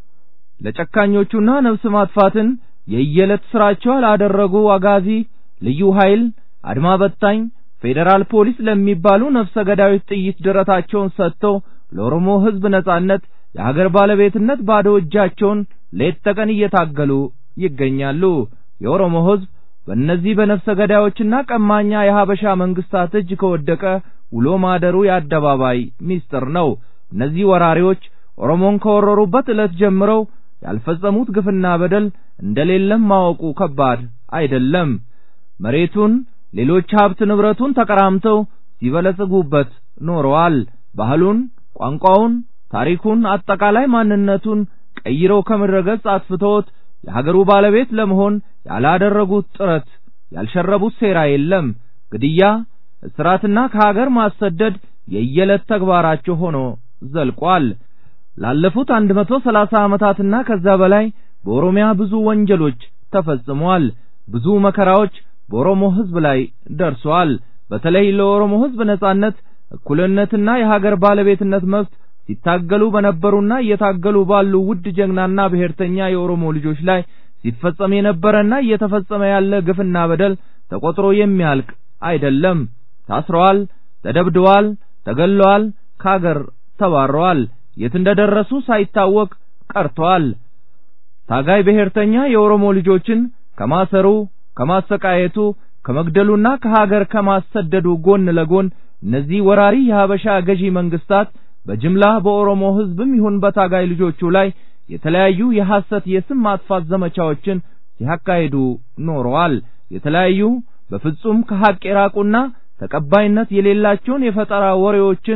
ለጨካኞቹና ነፍስ ማጥፋትን የየዕለት ስራቸው ላደረጉ አጋዚ፣ ልዩ ኃይል፣ አድማ በታኝ፣ ፌዴራል ፖሊስ ለሚባሉ ነፍሰ ገዳዮች ጥይት ደረታቸውን ሰጥተው ለኦሮሞ ህዝብ ነጻነት፣ የሀገር ባለቤትነት ባዶ እጃቸውን ሌት ተቀን እየታገሉ ይገኛሉ። የኦሮሞ ህዝብ በእነዚህ በነፍሰ ገዳዮችና ቀማኛ የሀበሻ መንግስታት እጅ ከወደቀ ውሎ ማደሩ የአደባባይ ሚስጥር ነው። እነዚህ ወራሪዎች ኦሮሞን ከወረሩበት ዕለት ጀምረው ያልፈጸሙት ግፍና በደል እንደሌለም ማወቁ ከባድ አይደለም። መሬቱን፣ ሌሎች ሀብት ንብረቱን ተቀራምተው ሲበለጽጉበት ኖረዋል። ባህሉን፣ ቋንቋውን፣ ታሪኩን፣ አጠቃላይ ማንነቱን ቀይረው ከምድረ ገጽ አጥፍተውት የሀገሩ ባለቤት ለመሆን ያላደረጉት ጥረት ያልሸረቡት ሴራ የለም። ግድያ፣ እስራትና ከሀገር ማሰደድ የየዕለት ተግባራቸው ሆኖ ዘልቋል። ላለፉት አንድ መቶ ሰላሳ ዓመታትና ከዛ በላይ በኦሮሚያ ብዙ ወንጀሎች ተፈጽመዋል። ብዙ መከራዎች በኦሮሞ ሕዝብ ላይ ደርሰዋል። በተለይ ለኦሮሞ ሕዝብ ነጻነት፣ እኩልነትና የሀገር ባለቤትነት መብት ሲታገሉ በነበሩና እየታገሉ ባሉ ውድ ጀግናና ብሔርተኛ የኦሮሞ ልጆች ላይ ሲፈጸም የነበረና እየተፈጸመ ያለ ግፍና በደል ተቆጥሮ የሚያልቅ አይደለም። ታስረዋል፣ ተደብድበዋል፣ ተገለዋል፣ ከሀገር ተባረዋል። የት እንደደረሱ ሳይታወቅ ቀርተዋል። ታጋይ ብሔርተኛ የኦሮሞ ልጆችን ከማሰሩ፣ ከማሰቃየቱ፣ ከመግደሉና ከሀገር ከማሰደዱ ጎን ለጎን እነዚህ ወራሪ የሀበሻ ገዢ መንግስታት በጅምላ በኦሮሞ ህዝብም ይሁን በታጋይ ልጆቹ ላይ የተለያዩ የሐሰት የስም ማጥፋት ዘመቻዎችን ሲያካሂዱ ኖረዋል። የተለያዩ በፍጹም ከሐቅ የራቁና ተቀባይነት የሌላቸውን የፈጠራ ወሬዎችን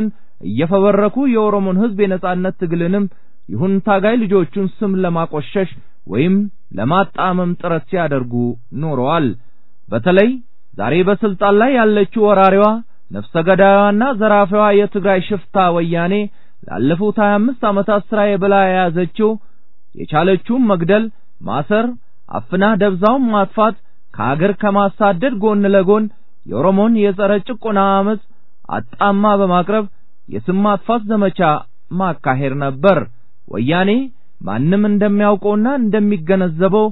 እየፈበረኩ የኦሮሞን ሕዝብ የነጻነት ትግልንም ይሁን ታጋይ ልጆቹን ስም ለማቆሸሽ ወይም ለማጣመም ጥረት ሲያደርጉ ኖረዋል። በተለይ ዛሬ በስልጣን ላይ ያለችው ወራሪዋ ነፍሰ ገዳዩዋና ዘራፊዋ የትግራይ ሽፍታ ወያኔ ላለፉት 25 ዓመታት ስራዬ ብላ የያዘችው የቻለችውን መግደል፣ ማሰር፣ አፍና ደብዛውን ማጥፋት ከአገር ከማሳደድ ጎን ለጎን የኦሮሞን የጸረ ጭቆና አመፅ አጣማ በማቅረብ የስም ማጥፋት ዘመቻ ማካሄድ ነበር። ወያኔ ማንም እንደሚያውቀውና እንደሚገነዘበው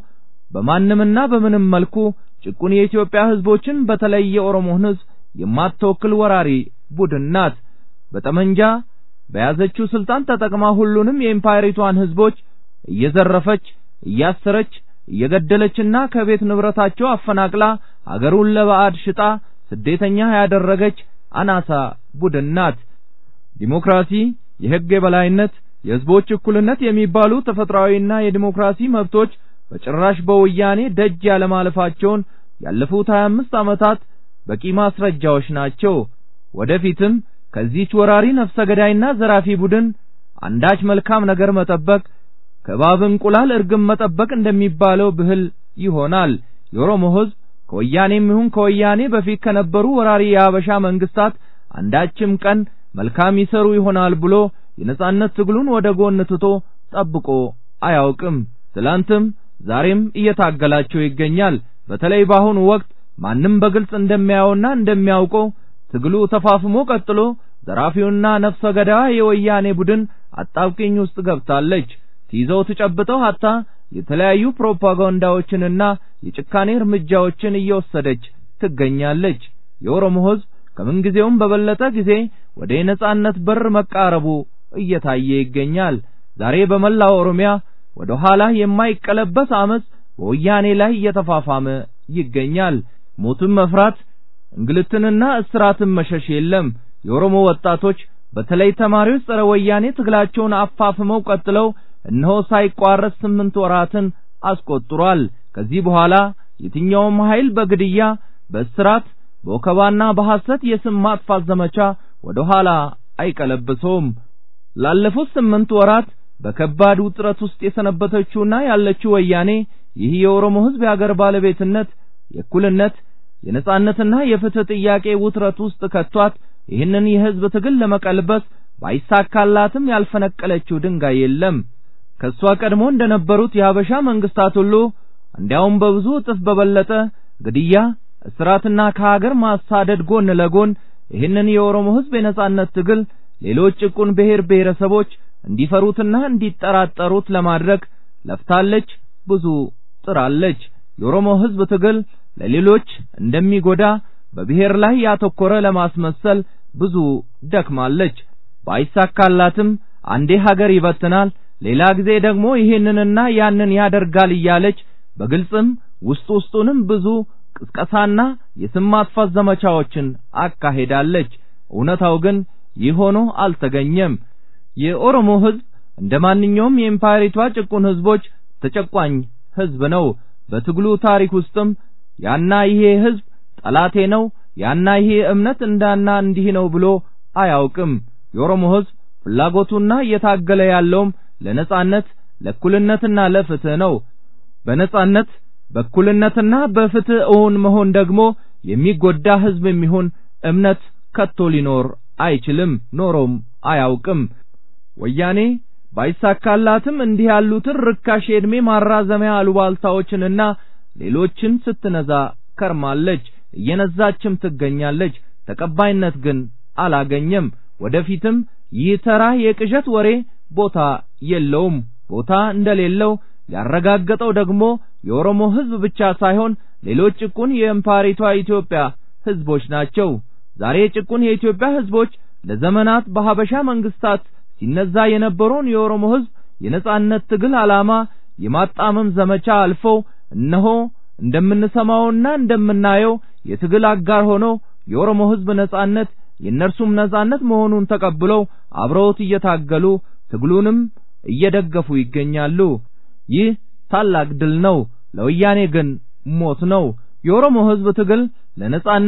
በማንምና በምንም መልኩ ጭቁን የኢትዮጵያ ህዝቦችን በተለይ የኦሮሞን ህዝብ የማትወክል ወራሪ ቡድን ናት። በጠመንጃ በያዘችው ስልጣን ተጠቅማ ሁሉንም የኢምፓየሪቷን ህዝቦች እየዘረፈች፣ እያሰረች፣ እየገደለችና ከቤት ንብረታቸው አፈናቅላ አገሩን ለባዕድ ሽጣ ስደተኛ ያደረገች አናሳ ቡድን ናት። ዲሞክራሲ፣ የህግ የበላይነት፣ የህዝቦች እኩልነት የሚባሉ ተፈጥሯዊና የዲሞክራሲ መብቶች በጭራሽ በወያኔ ደጅ ያለማለፋቸውን ያለፉት 25 ዓመታት በቂ ማስረጃዎች ናቸው። ወደፊትም ከዚህች ወራሪ ነፍሰ ገዳይና ዘራፊ ቡድን አንዳች መልካም ነገር መጠበቅ ከእባብ እንቁላል እርግብ መጠበቅ እንደሚባለው ብህል ይሆናል። የኦሮሞ ህዝብ ከወያኔም ይሁን ከወያኔ በፊት ከነበሩ ወራሪ የአበሻ መንግስታት አንዳችም ቀን መልካም ይሰሩ ይሆናል ብሎ የነጻነት ትግሉን ወደ ጎን ትቶ ጠብቆ አያውቅም። ትላንትም ዛሬም እየታገላቸው ይገኛል። በተለይ በአሁኑ ወቅት ማንም በግልጽ እንደሚያየውና እንደሚያውቀው ትግሉ ተፋፍሞ ቀጥሎ ዘራፊውና ነፍሰ ገዳዋ የወያኔ ቡድን አጣብቂኝ ውስጥ ገብታለች። ትይዘው ትጨብጠው ሀታ የተለያዩ ፕሮፓጋንዳዎችንና የጭካኔ እርምጃዎችን እየወሰደች ትገኛለች። የኦሮሞ ህዝብ ከምንጊዜውም በበለጠ ጊዜ ወደ የነጻነት በር መቃረቡ እየታየ ይገኛል። ዛሬ በመላው ኦሮሚያ ወደ ኋላ የማይቀለበስ አመጽ በወያኔ ላይ እየተፋፋመ ይገኛል። ሞትን መፍራት እንግልትንና እስራትን መሸሽ የለም። የኦሮሞ ወጣቶች በተለይ ተማሪዎች ጸረ ወያኔ ትግላቸውን አፋፍመው ቀጥለው እነሆ ሳይቋረጥ ስምንት ወራትን አስቆጥሯል። ከዚህ በኋላ የትኛውም ኃይል በግድያ፣ በእስራት፣ በወከባና በሐሰት የስም ማጥፋት ዘመቻ ወደ ኋላ አይቀለብሰውም። ላለፉት ስምንት ወራት በከባድ ውጥረት ውስጥ የሰነበተችውና ያለችው ወያኔ ይህ የኦሮሞ ህዝብ የአገር ባለቤትነት፣ የእኩልነት፣ የነጻነትና የፍትህ ጥያቄ ውጥረት ውስጥ ከቷት ይህንን የህዝብ ትግል ለመቀልበስ ባይሳካላትም ያልፈነቀለችው ድንጋይ የለም። ከሷ ቀድሞ እንደነበሩት የሀበሻ መንግስታት ሁሉ እንዲያውም በብዙ እጥፍ በበለጠ ግድያ፣ እስራትና ከሀገር ማሳደድ ጎን ለጎን ይህንን የኦሮሞ ህዝብ የነጻነት ትግል ሌሎች ጭቁን ብሔር ብሔረሰቦች እንዲፈሩትና እንዲጠራጠሩት ለማድረግ ለፍታለች፣ ብዙ ጥራለች። የኦሮሞ ህዝብ ትግል ለሌሎች እንደሚጎዳ በብሔር ላይ ያተኮረ ለማስመሰል ብዙ ደክማለች። ባይሳካላትም አንዴ ሀገር ይበትናል፣ ሌላ ጊዜ ደግሞ ይህንንና ያንን ያደርጋል እያለች በግልጽም ውስጥ ውስጡንም ብዙ ቅስቀሳና የስም ማጥፋት ዘመቻዎችን አካሄዳለች። እውነታው ግን ይህ ሆኖ አልተገኘም። የኦሮሞ ህዝብ እንደ ማንኛውም የኢምፓየሪቷ ጭቁን ህዝቦች ተጨቋኝ ህዝብ ነው። በትግሉ ታሪክ ውስጥም ያና ይሄ ህዝብ ጠላቴ ነው፣ ያና ይሄ እምነት እንዳና እንዲህ ነው ብሎ አያውቅም። የኦሮሞ ህዝብ ፍላጎቱና እየታገለ ያለውም ለነጻነት፣ ለእኩልነትና ለፍትህ ነው። በነጻነት በእኩልነትና በፍትህ እውን መሆን ደግሞ የሚጎዳ ህዝብ የሚሆን እምነት ከቶ ሊኖር አይችልም፣ ኖሮም አያውቅም። ወያኔ ባይሳካላትም እንዲህ ያሉትን ርካሽ የዕድሜ ማራዘሚያ አሉባልታዎችንና ሌሎችን ስትነዛ ከርማለች፣ እየነዛችም ትገኛለች። ተቀባይነት ግን አላገኘም። ወደፊትም ይህ ተራ የቅዠት ወሬ ቦታ የለውም። ቦታ እንደሌለው ያረጋገጠው ደግሞ የኦሮሞ ህዝብ ብቻ ሳይሆን ሌሎች ጭቁን የእምፓሪቷ ኢትዮጵያ ህዝቦች ናቸው። ዛሬ ጭቁን የኢትዮጵያ ህዝቦች ለዘመናት በሀበሻ መንግስታት ሲነዛ የነበረውን የኦሮሞ ህዝብ የነጻነት ትግል ዓላማ የማጣመም ዘመቻ አልፈው እነሆ እንደምንሰማውና እንደምናየው የትግል አጋር ሆነው የኦሮሞ ህዝብ ነጻነት የእነርሱም ነጻነት መሆኑን ተቀብለው አብረውት እየታገሉ ትግሉንም እየደገፉ ይገኛሉ። ይህ ታላቅ ድል ነው። ለወያኔ ግን ሞት ነው። የኦሮሞ ህዝብ ትግል ለነጻነት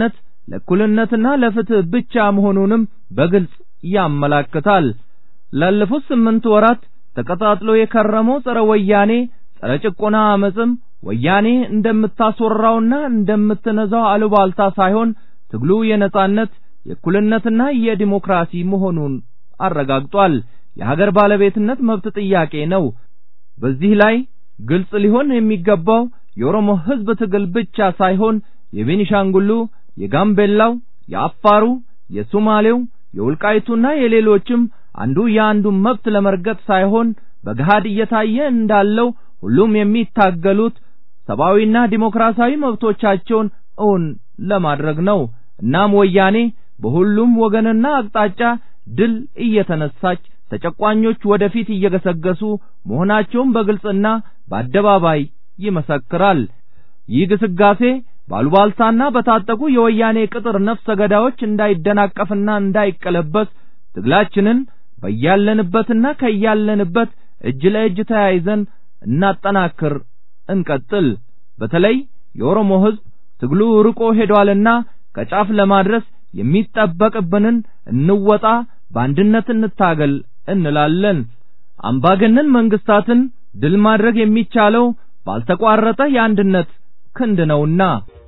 ለእኩልነትና ለፍትህ ብቻ መሆኑንም በግልጽ ያመላክታል። ላለፉት ስምንት ወራት ተቀጣጥሎ የከረመው ጸረ ወያኔ ጸረ ጭቆና አመፅም ወያኔ እንደምታስወራውና እንደምትነዛው አሉባልታ ሳይሆን ትግሉ የነጻነት የእኩልነትና የዲሞክራሲ መሆኑን አረጋግጧል። የሀገር ባለቤትነት መብት ጥያቄ ነው። በዚህ ላይ ግልጽ ሊሆን የሚገባው የኦሮሞ ሕዝብ ትግል ብቻ ሳይሆን የቤኒሻንጉሉ፣ የጋምቤላው፣ የአፋሩ፣ የሶማሌው፣ የውልቃይቱና የሌሎችም አንዱ የአንዱን መብት ለመርገጥ ሳይሆን በገሃድ እየታየ እንዳለው ሁሉም የሚታገሉት ሰብአዊና ዲሞክራሲያዊ መብቶቻቸውን እውን ለማድረግ ነው። እናም ወያኔ በሁሉም ወገንና አቅጣጫ ድል እየተነሳች ተጨቋኞች ወደፊት እየገሰገሱ መሆናቸውን በግልጽና በአደባባይ ይመሰክራል። ይህ ግስጋሴ ባሉባልታና በታጠቁ የወያኔ ቅጥር ነፍሰ ገዳዮች እንዳይደናቀፍና እንዳይቀለበስ ትግላችንን በያለንበትና ከያለንበት እጅ ለእጅ ተያይዘን እናጠናክር፣ እንቀጥል። በተለይ የኦሮሞ ሕዝብ ትግሉ ርቆ ሄዷልና ከጫፍ ለማድረስ የሚጠበቅብንን እንወጣ፣ በአንድነት እንታገል እንላለን። አምባገነን መንግስታትን ድል ማድረግ የሚቻለው ባልተቋረጠ የአንድነት ክንድ ነውና።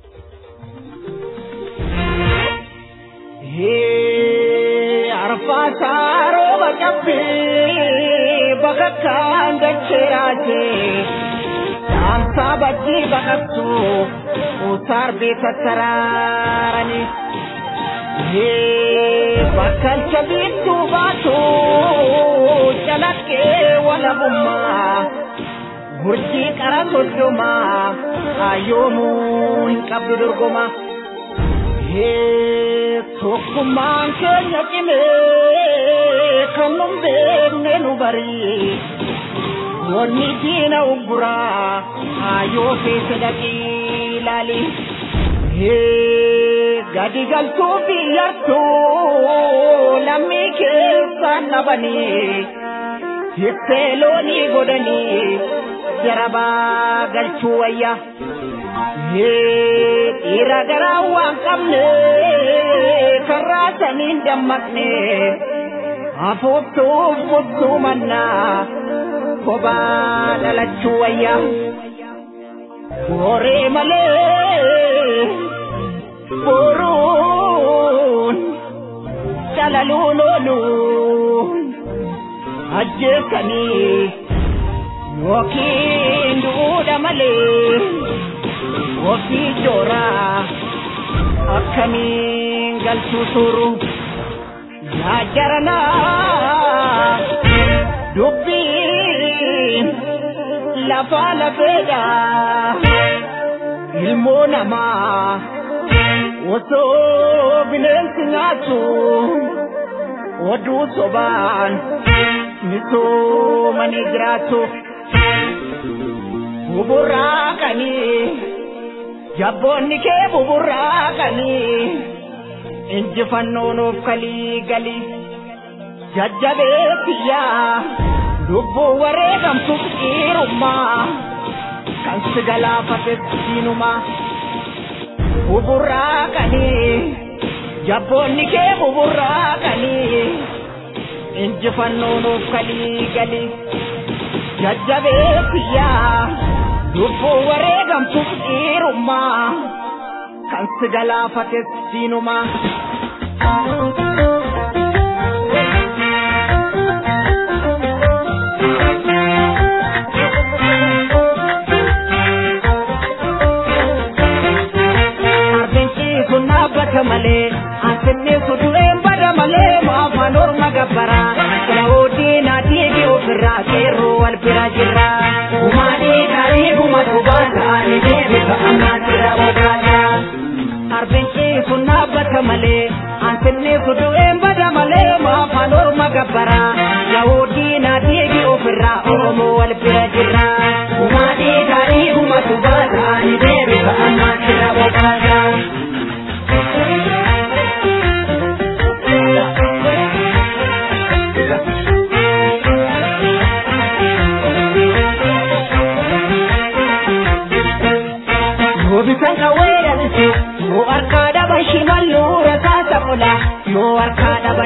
arfaasaaro baqabbi bakakkaan dacheeraate saamsaa baddii baqabtu usaarbii tattaraarani bakkalcha biittuu baatu calaqqee walabummaa gurjii qara soddomaa ayyoomuu hin qabdu dorgomaa. tokkummaan keenya cimee kan nun beekne nu barii wanni diina ugguraa haayoo keessa dhaqii laali gadi galtuu biyyattuu lammii keessaan dhabanii hittee loonii godhanii jarabaa galchuu wayyaa. dhiira garaa waan qabne karraa saniin dammaqne hafuuftuuf buttuu mannaa kophaa dhalachuu wayyaa booree malee boruun calaluun ooluun ajjeesanii yookiin duudha malee. ofii jooraa akkamiin galchuu suru yaa jaranaa dubbiin lafaa lafeedha ilmoo namaa osoo bineensi nyaatu oduu sobaan misoomanii jiraatu buburraaqanii jabboonni kee buburraaqanii injifannoonuuf kalii galii jajjabeessiyyaa lubbuu wareegamtuuf dhiirummaa kan si galaafates diinumaa buburraaqanii jabboonni kee buburraaqanii injifannoonuuf kalii galii jajjabeessiyyaa lubbuu wareegamtuuf dhiirummaa kan si galaafates diinumaa. Arbeenci dhaabbata malee asinni sutureen bada malee maafaan orma gabbaraa Kilawoodii naatiifi ofirraa seerroo wal bira jirra. Umaanii gaarii guma dhugaata ani deebisa ammaatti raawwataadha. Arbeenci sun dhaabbata malee asinni sutureen bada malee maafaan orma gabbaraa Kilawoodii naatiifi ofirraa oromoo wal bira jirra. Umaanii gaarii guma dhugaata ani deebisa ammaatti raawwataadha. bisan kawai da su mu arka da ban shi mallo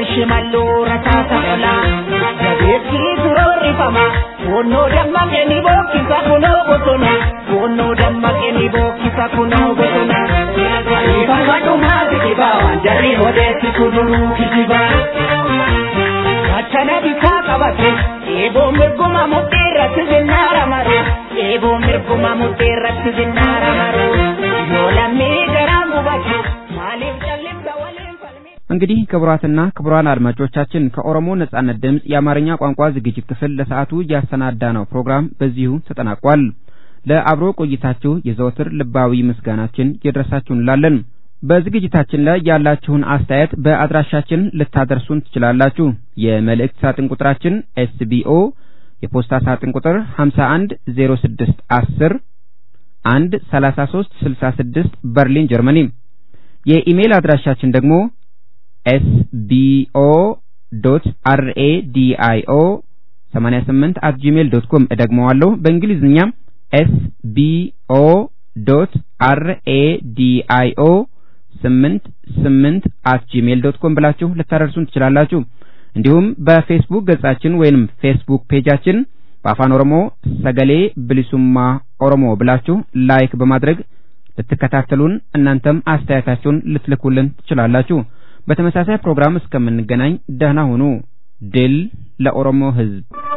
waan shimalloo rasaasa qola jabeetti suroorrifama boonnoo dammaqe ni bookkisa kunoo bosona boonnoo dammaqe ni bookkisa kunoo bosona ifama dhumaa kijiba waan jarri odeessi kuduruu kijiba achana bitaa qabate eeboo mirguma mudhii irratti zinnaara mare eeboo mirguma mudhii irratti zinnaara mare yoo lammii garaan gubate maaliif jallimsa waliin እንግዲህ ክቡራትና ክቡራን አድማጮቻችን ከኦሮሞ ነጻነት ድምፅ የአማርኛ ቋንቋ ዝግጅት ክፍል ለሰዓቱ ያሰናዳነው ፕሮግራም በዚሁ ተጠናቋል። ለአብሮ ቆይታችሁ የዘወትር ልባዊ ምስጋናችን ይድረሳችሁ እንላለን። በዝግጅታችን ላይ ያላችሁን አስተያየት በአድራሻችን ልታደርሱን ትችላላችሁ። የመልእክት ሳጥን ቁጥራችን ኤስቢኦ የፖስታ ሳጥን ቁጥር 51 06 10 1 33 66 በርሊን ጀርመኒ። የኢሜይል አድራሻችን ደግሞ ኤስቢኦ ዶት አርኤዲአይኦ 88 አት ጂሜል ዶት ኮም እደግመዋለሁ። በእንግሊዝኛ ኤስቢኦ ዶት አርኤዲአይኦ ስምንት ስምንት አት ጂሜል ዶት ኮም ብላችሁ ልታደርሱን ትችላላችሁ። እንዲሁም በፌስቡክ ገጻችን ወይንም ፌስቡክ ፔጃችን በአፋን ኦሮሞ ሰገሌ ብሊሱማ ኦሮሞ ብላችሁ ላይክ በማድረግ ልትከታተሉን እናንተም አስተያየታችሁን ልትልኩልን ትችላላችሁ። በተመሳሳይ ፕሮግራም እስከምንገናኝ ደህና ሁኑ። ድል ለኦሮሞ ሕዝብ!